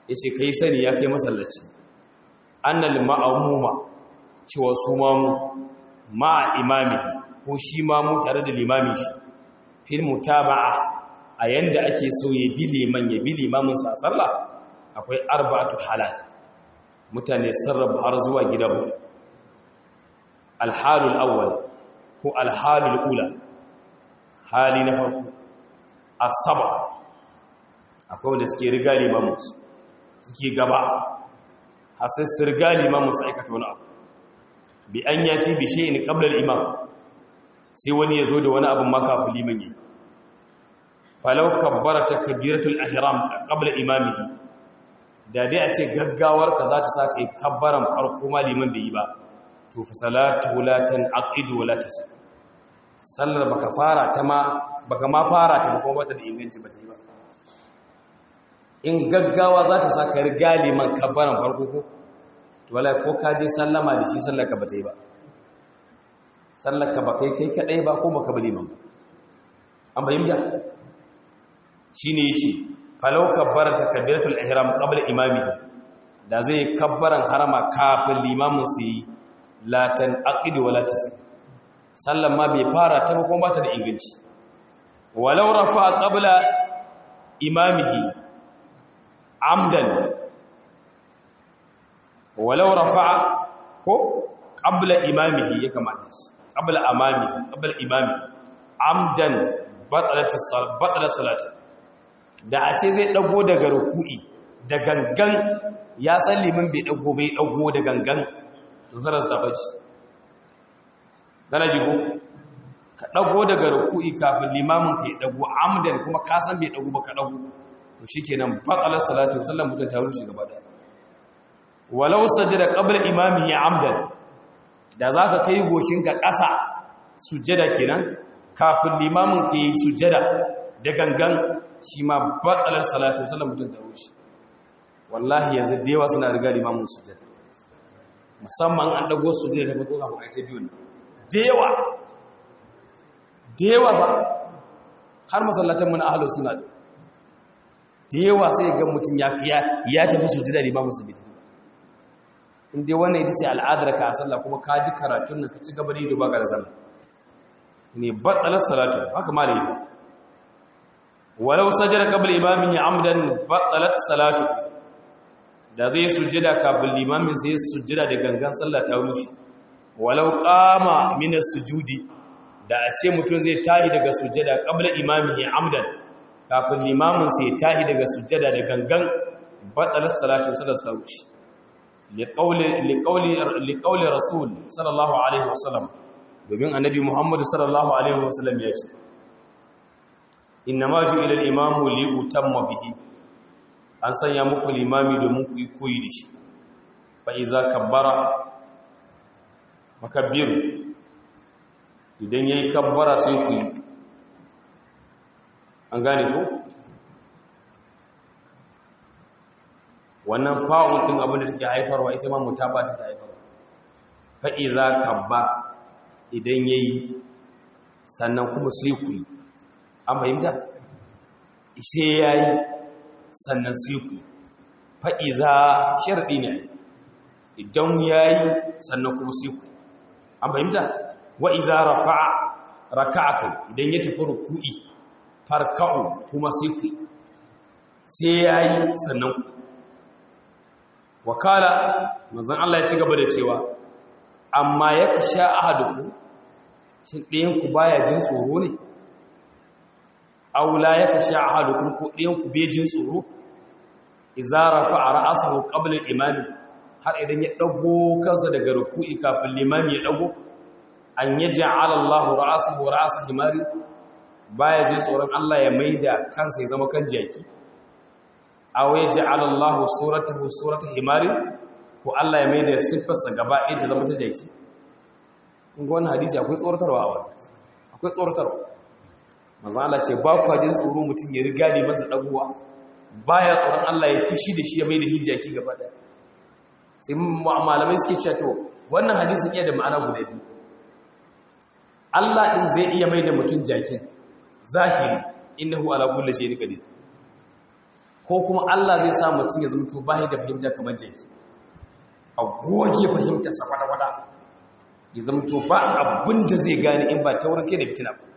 yace kai sani ya kai masallaci annal ma'amuma cewa su mamu ma'a imamihi ko shi mamu tare da limamin shi fil mutaba'a a yanda ake so ya bi liman ya bi limamin sa sallah akwai arba'atu halal mutane sarrafa har zuwa gida hudu alhalul awwal ko alhalul ula hali na farko as-sabaq akwai wanda suke riga limamin su suke gaba har sai su riga limamin su aikata wani abu bi an yati bi shay'in qabla al-imam sai wani ya zo da wani abin maka liman yi falau kabbara takbiratul ihram qabla imamihi da dai a ce gaggawar ka za ta sa kai kabbaran farko ma liman bai yi ba to fa salatu la tanqidu wa la tasih sallar baka fara ta ma baka ma fara ta kuma bata da inganci ba ta yi ba in gaggawa za ta sa ka riga liman kabbaran farko ko to wallahi ko ka je sallama da shi sallar ka bata yi ba sallar ka ba kai kai kadai ba ko baka bi liman an bayyana shine yace falau kabbara takbiratul ihram qabla imamihi da zai kabbaran harama kafin limamin su yi latan aqidu wala tasi sallan ma bai fara ta ba kuma bata da inganci walau rafa qabla imamihi amdan walau rafa ko qabla imamihi ya kamata shi qabla amamihi qabla imamihi amdan batalat as-salat batalat salati da a ce zai dago daga ruku'i da gangan ya san limin bai dago bai dago da gangan to zarar sa bace gana jigo ka dago daga ruku'i kafin limamin ka ya dago amdan kuma ka san bai dago ba ka dago to shikenan batalat salati sallan mutun ta rushe gaba da walau sajada qabla imamihi amdan da zaka kai goshinka ƙasa sujjada kenan kafin limamin ka yi sujjada da gangan shi ma batsalar salatu sallam mutum da rushe wallahi yanzu da yawa suna riga limamin sujjada musamman an dago sujjada da farko kafin a ta biyu da yawa da yawa ba har masallatan mun ahlu suna da da yawa sai ga mutum ya ya tafi sujjada limamin su bidi in dai wannan ita ce al'adar ka a sallah kuma ka ji karatun nan ka ci gaba da yi ba ga da sallah ne batsalar salatu haka ma da yi walau sajada qabla imamihi amdan batsalat salatu da zai sujjada kafin limamin sai sujjada da gangan sallah ta rushe walau qama min as-sujudi da a ce mutum zai tahi daga sujjada qabla imamihi amdan kafin limamin sai tahi daga sujjada da gangan batsalat salatu sallah ta rushe liqauli liqauli liqauli rasul sallallahu alaihi wasallam domin annabi Muhammadu sallallahu alaihi wasallam ya ce inna ma ju'ila al-imamu li utamma bihi an sanya muku limami domin ku yi koyi da shi fa iza kabbara makabbiru idan yayi kabbara sai ku yi an gane ko wannan fa'un din abin da take haifarwa ita ma mutaba take haifarwa fa iza kabbara idan ya yi sannan kuma sai ku yi an fahimta sai ya yi sannan sai ku yi fa'iza sharɗi ne idan ya yi sannan kuma sai ku an fahimta wa'iza rafa'a raka'a kai idan ya tafi ruku'i farka'u kuma sai ku yi sai ya yi sannan ku wakala manzan Allah ya ci gaba da cewa amma ya ka sha ahaduku shi ɗayanku baya jin tsoro ne aula ya ka sha ahaduku ko ɗayanku bai jin tsoro izara fa a ra'asahu qabla imami har idan ya ɗago kansa daga ruku'i kafin limami ya ɗago an yaj'ala Allah ra'asahu ra'asa himari baya jin tsoron Allah ya maida kansa ya zama kan jaki aw yaj'ala Allah suratahu surata himari ko Allah ya mai da siffarsa gaba ɗaya ta zama ta jaki kun ga wannan hadisi akwai tsoratarwa a wannan akwai tsoratarwa manzo Allah ce ba ku jin tsoro mutum ya riga ne masa dagowa baya tsoron Allah ya fushi da shi ya mai da hijaki gaba ɗaya sai malamai suke cewa to wannan hadisin iya da ma'ana guda biyu Allah din zai iya mai da mutum jakin zahiri innahu ala kulli shay'in qadir ko kuma Allah zai sa mutum ya zama to bai da fahimta kamar jaki a goge fahimta sa kwata-kwata ya zama to ba abin da zai gane in ba taurin kai da fitina ba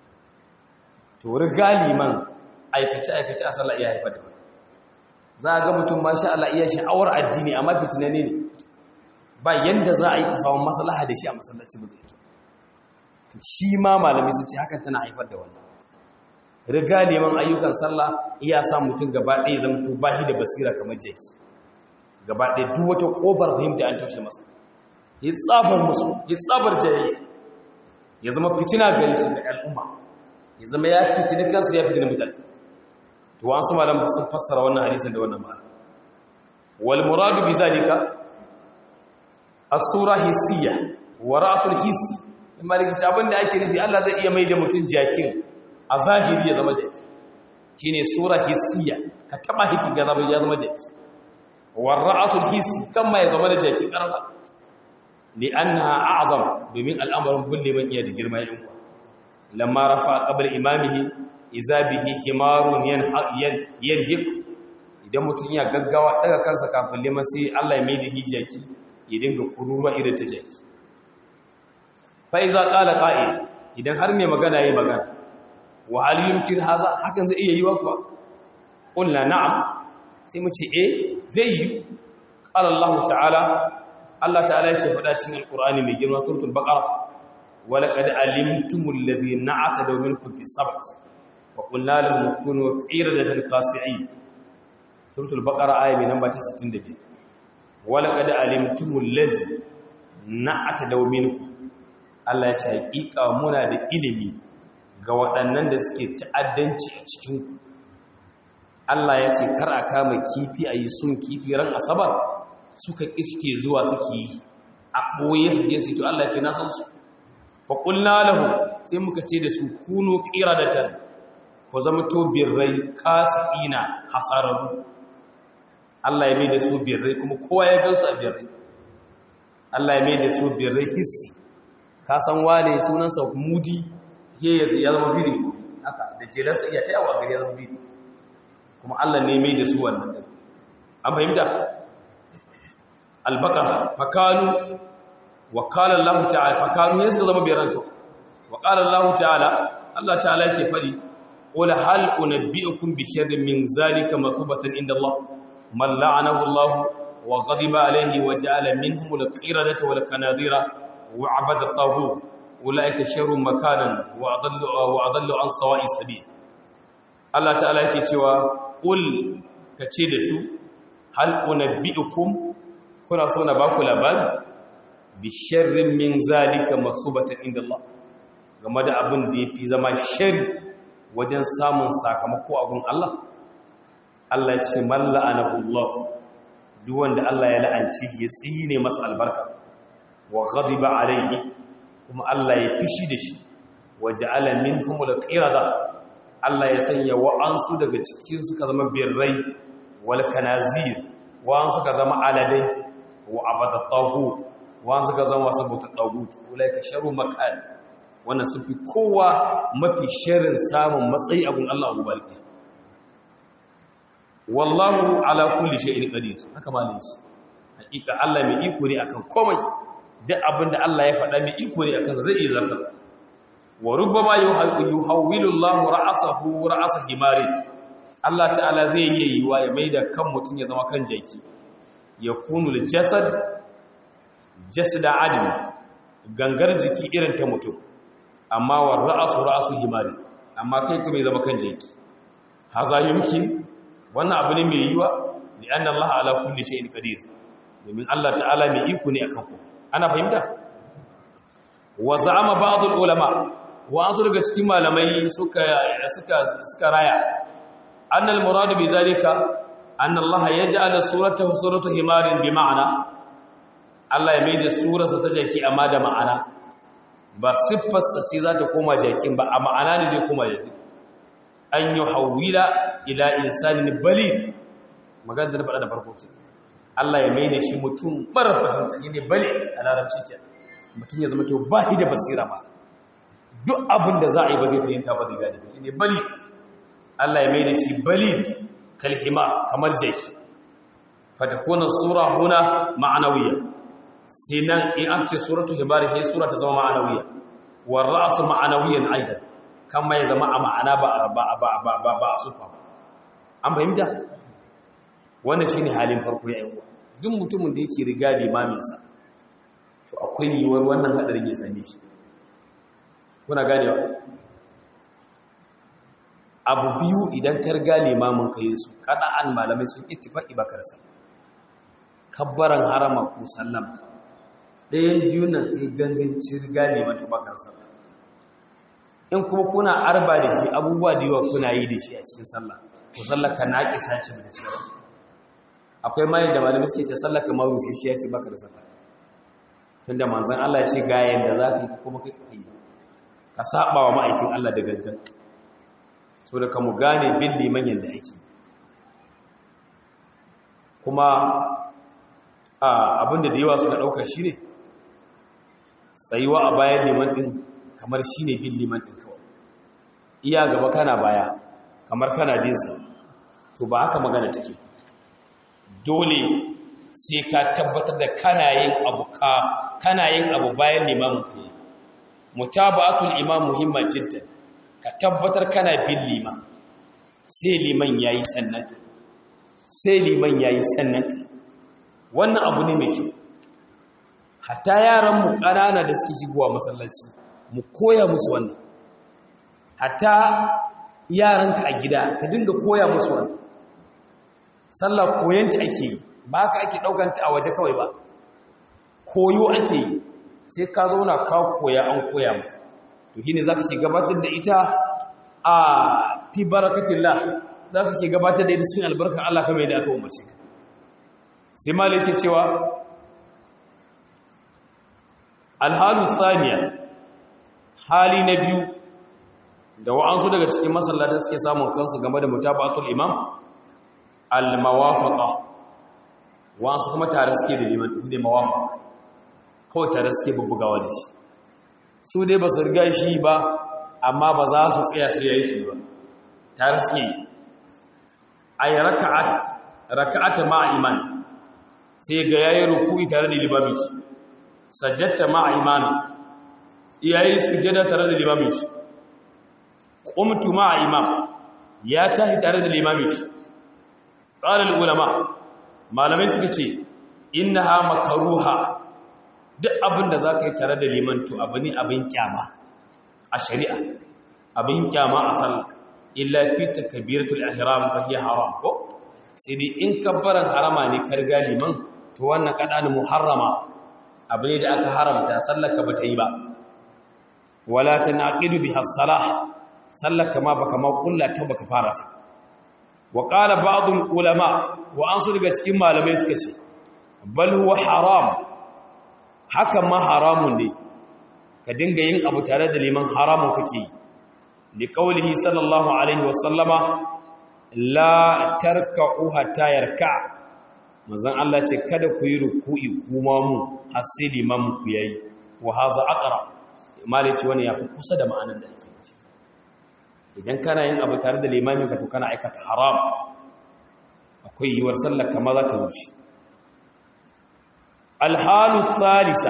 to riga liman aikace-aikace a sallah iya haifar da wani za a ga mutum ma sha Allah iya sha'awar addini amma fitina ne ne ba yanda za a yi kasawan maslaha da shi a masallaci ba zai to shi ma malami su ce hakan tana haifar da wannan riga neman ayyukan sallah iya sa mutum gaba ɗaya zama to bahi da basira kamar jeki gaba ɗaya duk wata ƙofar fahimta an toshe masa ya tsabar musu ya tsabar jayayya ya zama fitina gari su da al'umma ya zama ya fitina kansu ya fitina mutane to an su malam sun fassara wannan hadisin da wannan ma'ana wal muradu bi zalika as-sura hissiyya wa ra'sul hissi in maliki abin da ake nufi Allah zai iya mai da mutum jakin a zahiri ya zama jaki shine sura hissiyya ka taba hifi ga zama ya zama jaki wa ra'sul hissi kan ma ya zama da jaki karfa li annaha a'zam domin al'amarin bulle man iya da girma ya uwa lamma rafa qabla imamihi iza bihi himarun yanhiq idan mutum ya gaggawa daga kansa kafin liman sai Allah ya mai da hijaki ya dinga kururuwa irin ta jaki fa iza qala qa'il idan har mai magana yayi magana wa hal yumkin haza hakan zai iya yi wa kuwa qulna na'am sai mu ce eh zai yi qala Allah ta'ala Allah ta'ala yake faɗa cikin alqur'ani mai girma suratul baqara wa laqad alimtumul ladhina atadaw minkum fi sabt wa qulna lahum kunu qiradatan khasi'in suratul baqara aya mai namba ta 65 wa laqad alimtumul ladhi na'atadaw minkum Allah ya ce hakika muna da ilimi ga waɗannan da suke ta'addanci a cikin ku Allah ya ce kar a kama kifi a yi sun kifi ran asabar suka iske zuwa suke yi a ɓoye su je su to Allah ya ce na san su fa qulna lahu sai muka ce da su kunu qiradatan ku zama to birrai kasina hasararu Allah ya mai da su birrai kuma kowa ya gansu a birrai Allah ya mai da su birrai hissi ka san wane sunansa mudi ya ya zama biri haka da jelarsa iya tayawa gari ya zama biri kuma Allah ne mai da su wannan din an fahimta albaqara fakanu wa qala Allah ta'ala fakanu ya suka zama birran ko wa qala Allah ta'ala Allah ta'ala yake fadi qul hal unabbiukum bi sharrin min zalika makubatan inda Allah man la'anahu Allah wa ghadiba alayhi wa ja'ala minhum al-qiradata wal kanadira wa 'abada at-taghut ulaika sharrun makanan wa adallu wa adallu an sawa'i sabil Allah ta'ala yake cewa qul kace da su hal unabbiukum kuna so na baku labari bi sharrin min zalika makubatan inda Allah game da abin da yafi zama shari wajen samun sakamako a gun Allah Allah ya ce malla anahullah duk wanda Allah ya la'anci ya tsine masa albarka wa ghadiba alayhi kuma Allah ya fishi da shi wa ja'ala minhum al-qirada Allah ya sanya wa'ansu daga cikin suka zama birrai wal kanazir wa'ansu suka zama aladai wa abata tagut wa'ansu suka zama sabuta tagut ulaika sharu makan wannan sun fi kowa mafi shirin samun matsayi abun Allah Abu Balki wallahu ala kulli shay'in qadir haka malin shi hakika Allah mai iko ne akan komai duk abinda Allah ya faɗa mai iko ne akan zai iya zartar wa rubbama yuhawwilu Allah ra'sahu ra'sa himari Allah ta'ala zai yi yiwa ya maida kan mutun ya zama kan jaki yakunu al-jasad jasada adami gangar jiki irin ta mutum amma wa ra'su ra'su himari amma kai kuma ya zama kan jaki haza yumkin wannan abu ne mai yiwa li anna Allah ala kulli shay'in qadir domin Allah ta'ala mai iko ne akan ku ana fahimta wa za'ama ba'd ulama wa an daga cikin malamai suka suka suka raya anna al murad bi zalika anna Allah yaj'ala suratahu suratu himarin bi ma'ana Allah ya mai da surarsa ta jaki amma da ma'ana ba siffarsa ce za ta koma jakin ba a ma'ana ne zai koma jakin an yi hawila ila insanin balid magana da na faɗa da farko ce Allah ya mai da shi mutum mara fahimta ne bale a larabci ke mutum ya zama to ba shi da basira ba duk abin da za a yi ba zai fahimta ba zai gane ba ne bali Allah ya mai da shi balid kalhima kamar jaki fatakuna sura huna ma'anawiyya sai nan in an ce suratu himari sai sura ta zama ma'anawiyya war ra'su ma'anawiyan aidan kan mai zama a ma'ana ba ba ba ba ba ba a sufa an fahimta wannan shine halin farko ya yawa duk mutumin da yake riga limamin sa to akwai yiwuwar wannan hadarin ya same shi kuna ganewa abu biyu idan ka riga limamin ka yin su kada an malamai sun ittifaqi bakar sa kabbaran harama ko sallama ɗayan biyu nan ya ganganci riga liman to bakar sa in kuma kuna arba da shi abubuwa da yawa kuna yi da shi a cikin sallah to sallah ka naƙi sace da cewa akwai mai da malamai suke ce sallah kamar rushe shi ya ce baka da sallah tunda manzon Allah ya ce ga yanda za ka yi kuma kai yi ka saba wa ma'aikin Allah da gangan so da kamu gane bin liman yanda ake kuma abinda da yawa suka ɗauka shi ne tsayuwa a bayan liman ɗin kamar shi ne bin liman ɗin kawai iya gaba kana baya kamar kana binsa to ba haka magana take dole sai ka tabbatar da kana yin abu ka kana yin abu bayan limamin ka yi mutaba'atul imam muhimman jiddan ka tabbatar kana bin liman sai liman yayi sannan sai liman yayi sannan wannan abu ne mai kyau hatta yaran mu ƙanana da suke shigowa masallaci mu koya musu wannan hatta yaranka a gida ka dinga koya musu wannan sallah koyanta ake yi ba ka ake ɗaukanta a waje kawai ba koyo ake yi sai ka zauna ka koya an koya ma to shine zaka ke gabatar da ita a fi barakatillah zaka ke gabatar da ita cikin albarkar Allah kamar yadda aka umarce ka sai malai yake cewa alhalu thaniya hali na biyu da wa'ansu daga cikin masallata suke samun kansu game da mutabatul imam al-mawafaqa wa'ansu kuma tare suke da liman da mawafaqa kawai tare suke bubbugawa da shi su dai ba su riga shi ba amma ba za su tsaya sai yayi shi ba tare suke ay raka'at raka'ata ma'a iman sai ga yayi ruku'i tare da limami sajjata ma'a imami yayi sujjada tare da limami qumtu ma'a imam ya tahi tare da limami qala ulama malamai suka ce innaha makruha duk abin da zaka yi tare da liman to abu ne abin kyama a shari'a abin kyama a sallah illa fi takbiratul ihram fa hiya haram ko sai dai in kabbaran harama ne ka riga liman to wannan kadan muharrama abu ne da aka haramta sallar ka bata yi ba wala tanaqidu biha as-salah sallar ka ma baka ma kullata baka fara ta wa qala ba'd ulama wa an su daga cikin malamai suka ce bal huwa haram hakan ma haramun ne ka dinga yin abu tare da liman haramun kake yi li qawlihi sallallahu alaihi wa sallama la tarka'u hatta yarka manzon Allah ce kada ku yi ruku'i kuma mu har sai liman ku yayi wa haza aqra malai ce wani yafi kusa da ma'anar da ake idan kana yin abu tare da limamin ka to kana aikata haram akwai yiwuwar sallar kama za ta rushe alhalu thalisa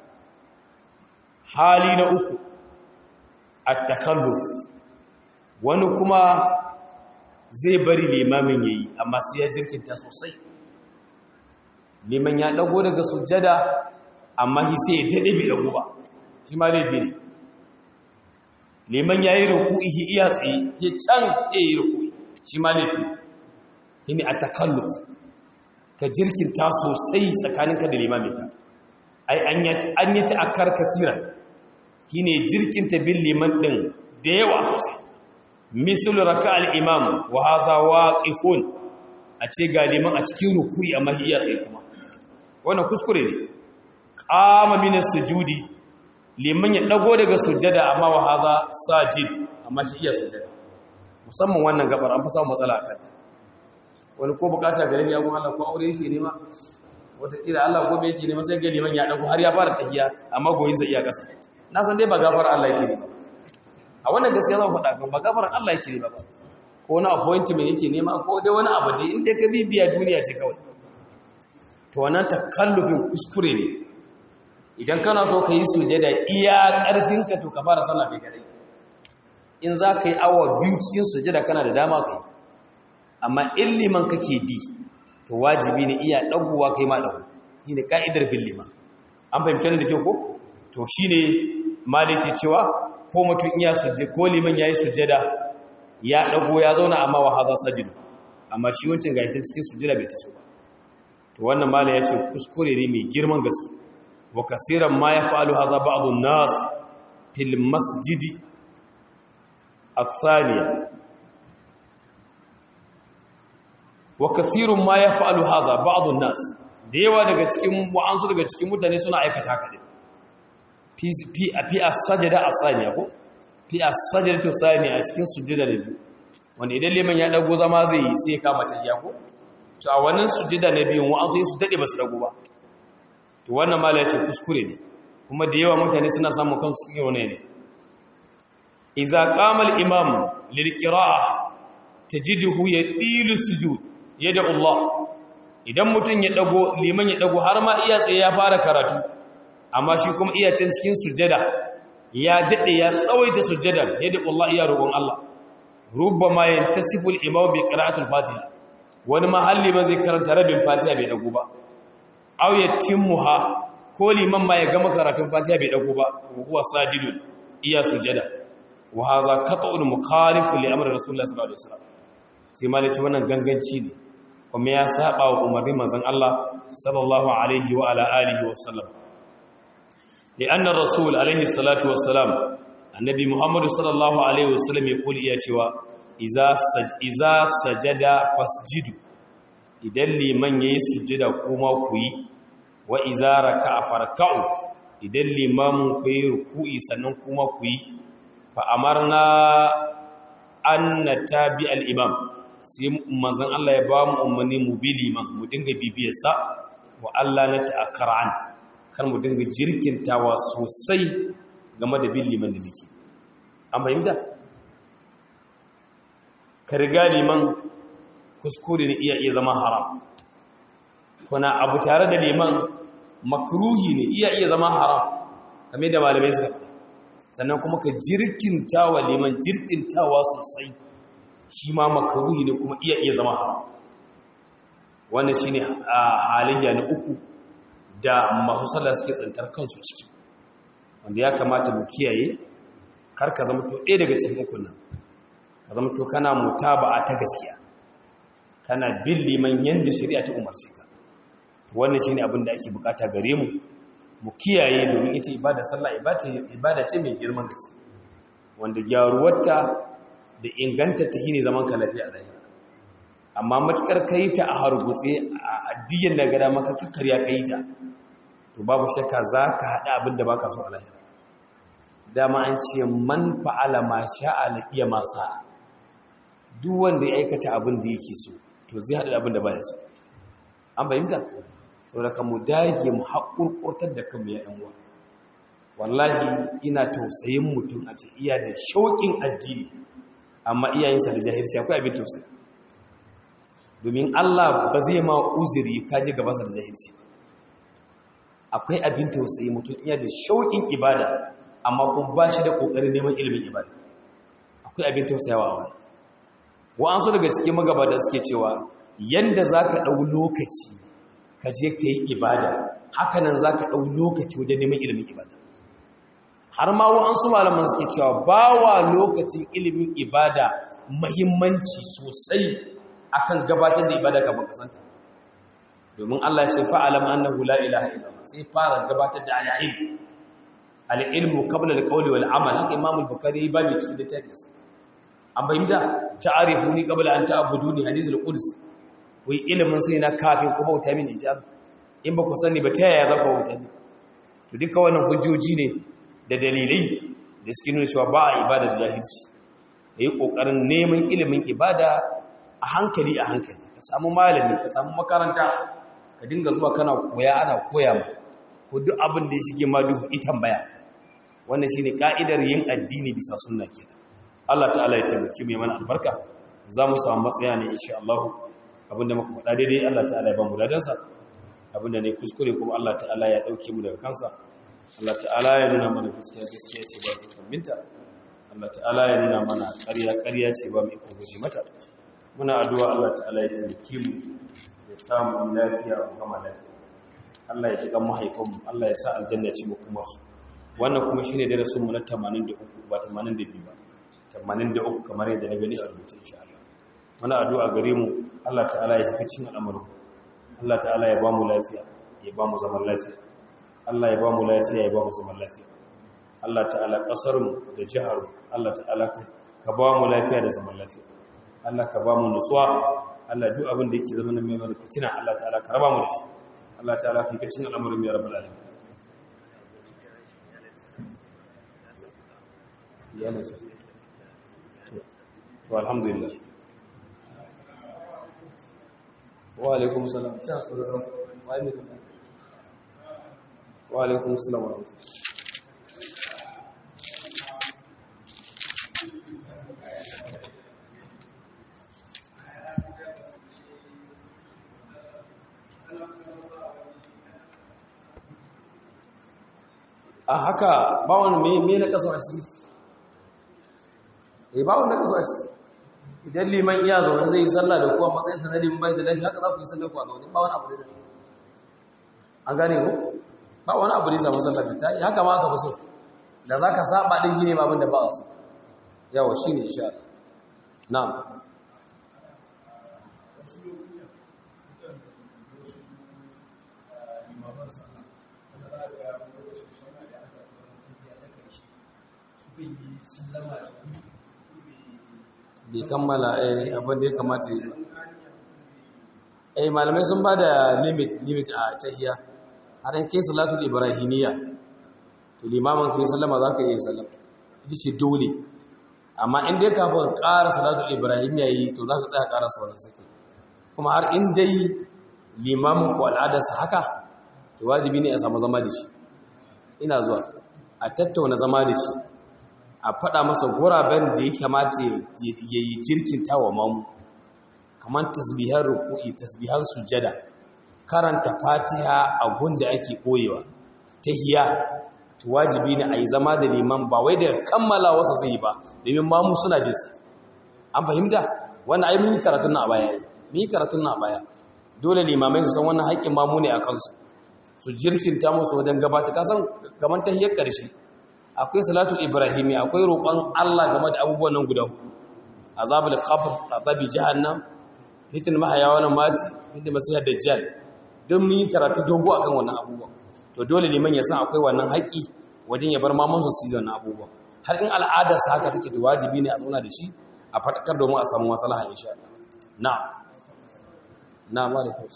hali na uku at-takalluf wani kuma zai bari limamin yayi amma sai ya jirkinta sosai liman ya dago daga sujjada amma shi sai ya dade bai dago ba shi ma laifi ne liman yayi ruku'i shi iya tsaye ya can yayi ruku'i shi ma laifi ne a takalluf ka jirkinta sosai tsakaninka da limaminka ai an yi ta'akkar kasiran shi ne jirkinta bin liman ɗin da yawa sosai misal raka al'imam wa haza waƙifun a ce ga liman a cikin rukuri a mahiyya tsaye kuma wannan kuskure ne ƙama minar sujudi liman ya ɗago daga sujada amma wa haza sajid amma shi iya sujada musamman wannan gabar an fi samun matsala a kanta wani ko bukata gare shi agun Allah ko aure yake nema wataƙila Allah ko bai yake nema sai ga liman ya ɗago har ya fara tahiya amma goyin zai iya ƙasa na san dai ba gafara Allah yake nema a wannan gaskiya zan faɗa kan ba gafaran Allah yake nema ba ko wani appointment yake nema ko dai wani abu dai inda ka bibiya duniya ce kawai to wannan takallufin kuskure ne idan kana so ka yi sujada iya ƙarfinka to ka fara sallah kai kadai in za ka yi awa biyu cikin sujada kana da dama ka yi amma in liman kake bi to wajibi ne iya ɗaguwa kai ma ɗagu shi ne ka'idar bin liman an fahimci da kyau ko to shi ne maliki cewa ko mutum iya sujje ko liman ya yi sujada ya ɗago ya zauna amma wa haza sajidu amma shi wancan ga cikin sujada bai ta ba to wannan mala ya ce kuskure ne mai girman gaske wa kasiran ma ya fa'alu haza ba'adun nas fil masjidi الثانية وكثير ما يفعل هذا بعض الناس da yawa daga cikin wa'ansu daga cikin mutane suna aikata haka ne fi a sajada a saniya ko fi a sajada to saniya a cikin sujjada da biyu wanda idan liman ya dago zama zai yi sai ya kama ta iya ko to a wannan sujjada na biyun wa'ansu su dade ba su dago ba to wannan mala ya ce kuskure ne kuma da yawa mutane suna samun kansu cikin wani ne iza qama al-imam lil-qira'ah tajiduhu yadilu sujud yada Allah idan mutun ya dago liman ya dago har ma iya tsaye ya fara karatu amma shi kuma iya can cikin sujjada ya dade ya tsawaita sujjada yada Allah iya roƙon Allah rubbama yantasifu al-imam bi qira'ati al-fatiha wani mahalli ba zai karanta rabin fatiha bai dago ba aw yatimmuha ko liman ma ya gama karatun fatiha bai dago ba huwa sajidun iya sujjada wa haza qat'un mukhalif li amri rasulullah sallallahu alaihi wasallam sai malaci wannan ganganci ne kuma ya saba wa umarnin manzon Allah sallallahu alaihi wa ala alihi wasallam lianna rasul alaihi salatu wassalam annabi muhammad sallallahu alaihi wasallam ya kuli iya cewa iza iza sajada fasjidu idan liman yayi sujjada kuma ku yi wa iza raka'a farka'u idan limamin ku yi ruku'i sannan kuma ku yi fa'amarna an na tabi al'imam sai manzan Allah ya ba mu umarni mu bi liman mu dinga bibiyarsa wa Allah na ta'akara'an kan mu dinga jirkintawa sosai game da bin liman da nake an fahimta? ka riga liman kuskure ne iya iya zama haram kuna abu tare da liman makruhi ne iya iya zama haram kame da malamai suka faɗa sannan kuma ka jirkinta wa liman jirkintawa sosai shi ma makaruhi ne kuma iya iya zama haram wannan shi ne halayya na uku da masu sallah suke tsantar kansu ciki wanda ya kamata mu kiyaye kar ka zama to ɗaya daga cikin ukun nan ka zama to kana mutaba'a ta gaskiya kana bin liman yanda shari'a ta umarce ka wannan shine abin da ake bukata gare mu mu kiyaye domin ita ibada sallah ibada ce mai girman gaske wanda gyaruwarta da inganta ta shine zaman ka lafiya a rayuwa amma matukar kai ta a hargutse a addiyan da gada maka kakkarya kai ta to babu shakka zaka hada abin da baka so a lahira dama an ce man fa'ala ma sha'a laqiya ma sa'a duk wanda ya aikata abin da yake so to zai hada abin da baya so an fahimta saboda mu dage mu haƙurƙurtar da kanmu ya uwa wallahi ina tausayin mutum a ce iya da shauƙin addini amma iyayensa da jahilci akwai abin tausayi domin Allah ba zai ma uzuri kaje gabansa da jahilci akwai abin tausayi mutum iya da shauƙin ibada amma kuma ba shi da ƙoƙarin neman ilimin ibada akwai abin tausayawa a wani wa'ansu daga cikin magabata suke cewa yanda za ka ɗau lokaci ka je ka yi ibada hakanan za ka ɗau lokaci wajen neman ilimin ibada har ma wa'ansu malaman suke cewa ba wa lokacin ilimin ibada mahimmanci sosai akan gabatar da ibada kafin kasanta domin Allah ya ce fa'alam annahu la ilaha illallah sai fara gabatar da al-ilm al-ilmu qabla al-qawli wal amal haka Imam al-Bukhari ba mai cikin littafin an bayyana ta'arifuni qabla an ta'buduni hadith al-quds wai ilimin sai na kafin ku bauta mini ijab in ba ku sani ba ta yaya za ku bauta ni to duka wannan hujjoji ne da dalilai da suke nuna cewa ba a ibada da jahilci yayi kokarin neman ilimin ibada a hankali a hankali ka samu malami ka samu makaranta ka dinga zuwa kana koya ana koya ma ko duk abin da ya shige ma duhu itan baya wannan shine ka'idar yin addini bisa sunna kenan Allah ta'ala ya taimaki mai mana albarka za mu samu matsaya ne insha Allah abinda muka faɗa daidai Allah ta'ala ya ba mu ladansa abinda ne kuskure kuma Allah ta'ala ya ɗauke mu daga kansa Allah ta'ala ya nuna mana gaskiya gaskiya ce ba mu kaminta Allah ta'ala ya nuna mana ƙarya ƙarya ce ba mu iko guji mata muna addu'a Allah ta'ala ya taimake mu ya samu lafiya mu gama lafiya Allah ya jikan mahaifinmu Allah ya sa aljanna ce mu kuma su wannan kuma shine darasin mu na 83 ba 82 ba 83 kamar yadda na gani a rubuce insha Allah muna addu'a gare mu Allah ta'ala ya shiga cikin al'amarin Allah ta'ala ya ba mu lafiya ya ba mu zaman lafiya Allah ya ba mu lafiya ya ba mu zaman lafiya Allah ta'ala kasar mu da jihar mu Allah ta'ala ka ba mu lafiya da zaman lafiya Allah ka ba mu nutsuwa Allah duk abin da yake zama na mai fitina Allah ta'ala ka raba mu da shi Allah ta'ala ka yi cikin al'amarin ya rabbal alamin iyalinsa to alhamdulillah wa alaikum salam sha sallallahu wa alaikum wa alaikum salam wa rahmatullahi a haka ba wani me na kaso a ciki eh ba wani na kaso a ciki idan liman iya zaune zai yi sallah da kuwa matsayin sa na liman bai da lafiya haka za ku yi sallah ku a zaune ba wani abu da an gane ko ba wani abu da ya samu sallah ta yi haka ma aka fi so da za ka saba ɗin shi ne babin da ba a so yawa shi ne insha na'am bai kammala abin da ya kamata yi eh malamai sun ba da limit limit a tahiyya har an kai salatul ibrahimiyya to limamin kai sallama za ka iya sallama ita ce dole amma in dai kafin ƙara salatul ibrahimiyya yi to za ka tsaya ƙara sa wannan sake kuma har in dai limamin ku al'adarsa haka to wajibi ne a samu zama da shi ina zuwa a tattauna zama da shi a faɗa masa guraben da ya kamata ya yi jirkin tawa mamu kamar tasbihar ruku'i tasbihar sujada karanta fatiha a gunda ake koyewa hiya to wajibi ne a yi zama da liman ba wai da kammala wasa zai yi ba domin mamu suna bin sa an fahimta wannan ai mun yi karatun na a baya mun yi karatun na a baya dole limamai su san wannan haƙƙin mamu ne a kansu su jirkinta musu wajen gabata kasan kamar tahiyar ƙarshe akwai salatul ibrahimi akwai roƙon Allah game da abubuwan nan guda hudu azabul qabr azabi jahannam fitin mahaya wal mati fitin masihar dajjal don mun yi karatu dogo akan wannan abubuwan to dole liman ya san akwai wannan haƙi wajen ya bar maman su su yi wannan abubuwan har in al'adar sa haka take da wajibi ne a zauna da shi a faɗakar domin a samu maslaha insha Allah na'am na'am wa alaikum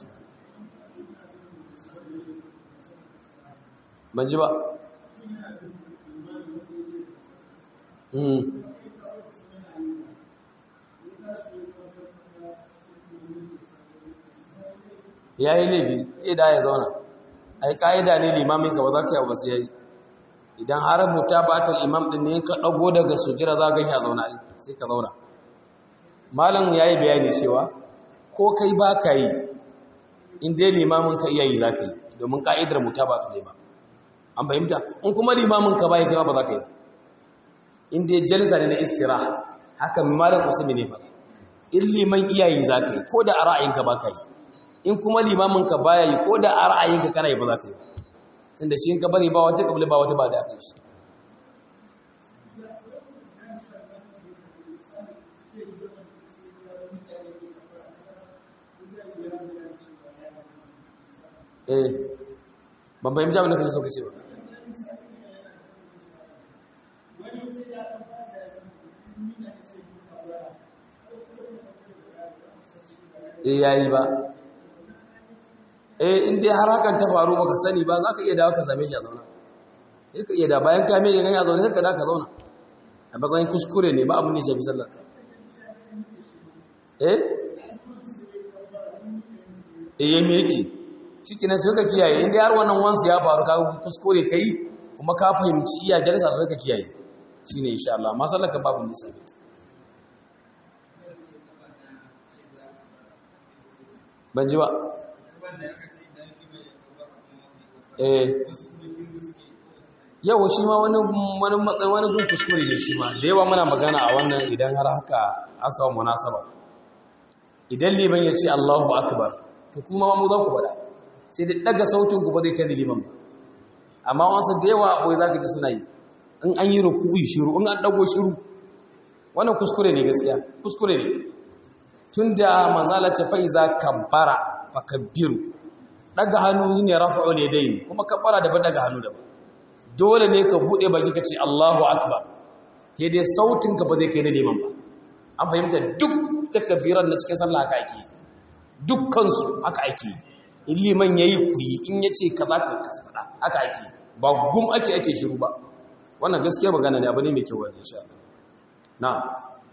ban ji ba ya yi laifi ida ya zauna ai ka'ida ne limamin ka ba za ka yi wasu ya yi idan har muta batal imam din ne ka ɗago daga sujira za ka yi a zauna sai ka zauna malam ya yi bayani cewa ko kai ba ka yi in dai limamin ka iya yi za ka yi domin ka'idar muta batal imam an fahimta in kuma limamin ka ba ya kira ba za ka yi in dai jalsa ne na istira haka malam usmi ne faɗa in liman iyayi za ka yi ko da a ra'ayinka ba ka yi in kuma limamin ka baya yi ko da a ra'ayinka kana yi ba za ka yi tunda shi in ka bari ba wata kabli ba wata ba da aka shi eh ban fahimci abin da kake so ka ce ba e yayi ba eh in dai har hakan ta faru baka sani ba zaka iya dawo ka same shi a zauna sai ka iya da bayan ka mai gani a zauna sai ka da ka zauna a matsayin kuskure ne ba abin da ya shafi sallar ka eh eh ya meke shikenan sai ka kiyaye in dai har wannan wansu ya faru ka kuskure kai kuma ka fahimci iya jalisa sai ka kiyaye shine insha Allah amma sallar ka babu nisa ban ji ba eh yau shi ma wani wani matsayi wani gun kuskure ne shi ma da yawa muna magana a wannan idan har haka an samu munasaba idan liman ya ce Allahu akbar to kuma ma mu za ku bada sai da daga sautin ku ba zai kai liman ba amma wasu da yawa akwai zaka ji suna yi in an yi ruku'i shiru in an dago shiru wannan kuskure ne gaskiya kuskure ne tunda manzala ta fa iza kabbara fakabbiru daga hannu ne rafa'u ne dai kuma kabbara da ba daga hannu da ba dole ne ka bude baki ka ce Allahu akbar ke dai sautin ka ba zai kai na liman ba an fahimta duk takabbiran na cikin sallah haka ake dukkan su haka ake in liman yayi kuyi in yace kaza ka kasa fada haka ake ba gum ake ake shiru ba wannan gaskiya magana ne abu ne mai kyau insha Allah na'am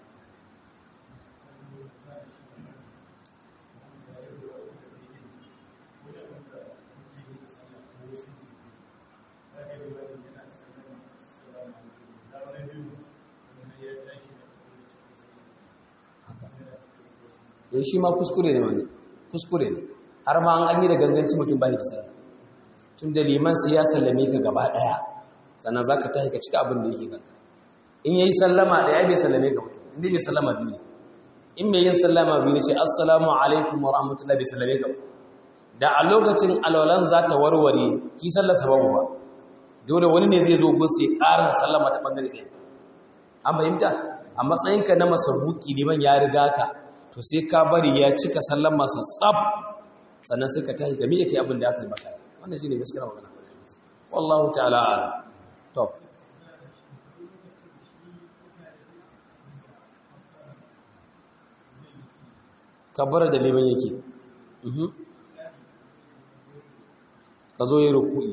in shi ma kuskure ne wani kuskure ne har ma an yi da ganganci mutum bai da sallah tun da liman sai ya sallame ka gaba daya sannan za ka tahi ka cika abin da yake kanka in yayi sallama daya bai sallame ka mutum inda bai sallama biyu ne in mai yin sallama biyu ne ce assalamu alaikum wa rahmatullahi bai sallame ka da a lokacin alwalan za ta warware ki sallar sababu ba dole wani ne zai zo gun sai ƙarin sallama ta bangare ɗaya an fahimta a matsayinka na masabuki liman ya riga ka to sai ka bari ya cika sallan masu tsab sannan sai ka tahi game yake abin da aka yi maka wannan shine gaskiya magana wallahu ta'ala ala to kabbara da liman yake ka zo yi ruku'i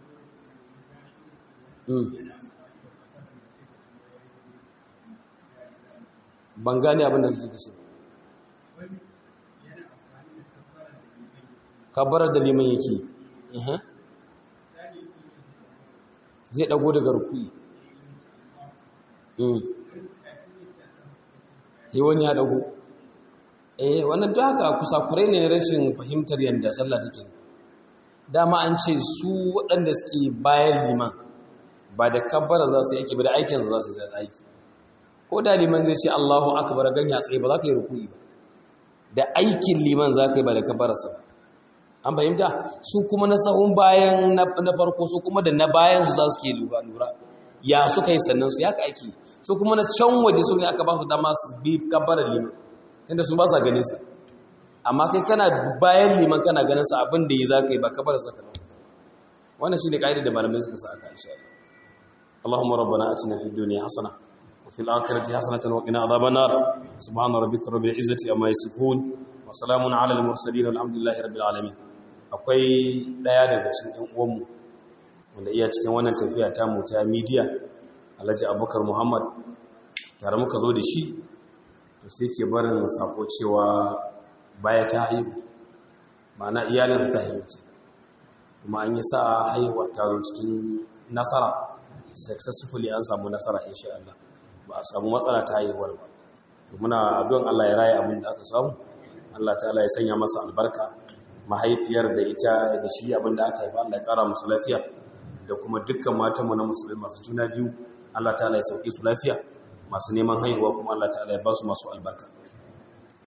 ban gane abin da kake kashe kabbarar da liman yake zai dago daga rukui yi wani ya dago eh wannan ta haka kusa kurai ne rashin fahimtar yadda sallah take dama an ce su waɗanda suke bayan liman ba da kabbara za su yake ba da aikinsa za su zai aiki ko da liman zai ce allahu akbar ganya tsaye ba za ka yi rukui ba da aikin liman za ka yi ba da kabbararsa ba an fahimta su kuma na sahun bayan na farko su kuma da na bayan su za su ke lura lura ya suka yi sannan su ya ka aiki su kuma na can waje su ne aka ba su dama su bi kabbarar liman tunda su ba sa ganin sa amma kai kana bayan liman kana ganin sa abin da yi za ka yi ba kabbarar sa kana wannan shine kaidar da malamai suka sa aka insha Allah اللهم ربنا اتنا في الدنيا حسنه وفي الاخره حسنه وقنا عذاب النار سبحان ربك رب العزه عما يصفون وسلام على المرسلين والحمد لله رب العالمين akwai ɗaya daga cikin ɗan uwanmu wanda iya cikin wannan tafiya ta mu ta media Alhaji Abubakar Muhammad tare muka zo da shi to sai ke barin sako cewa baya ta haihu ma'ana iyalin ta haihu ke kuma an yi sa'a haihuwar ta zo cikin nasara successfully an samu nasara insha Allah ba a samu matsala ta haihuwar ba to muna addu'an Allah ya raye abin da aka samu Allah ta'ala ya sanya masa albarka mahaifiyar da ita da shi abin da aka haifa Allah ya kara musu lafiya da kuma dukkan matanmu na musulmi masu juna biyu Allah ta'ala ya sauke su lafiya masu neman haihuwa kuma Allah ta'ala ya ba su masu albarka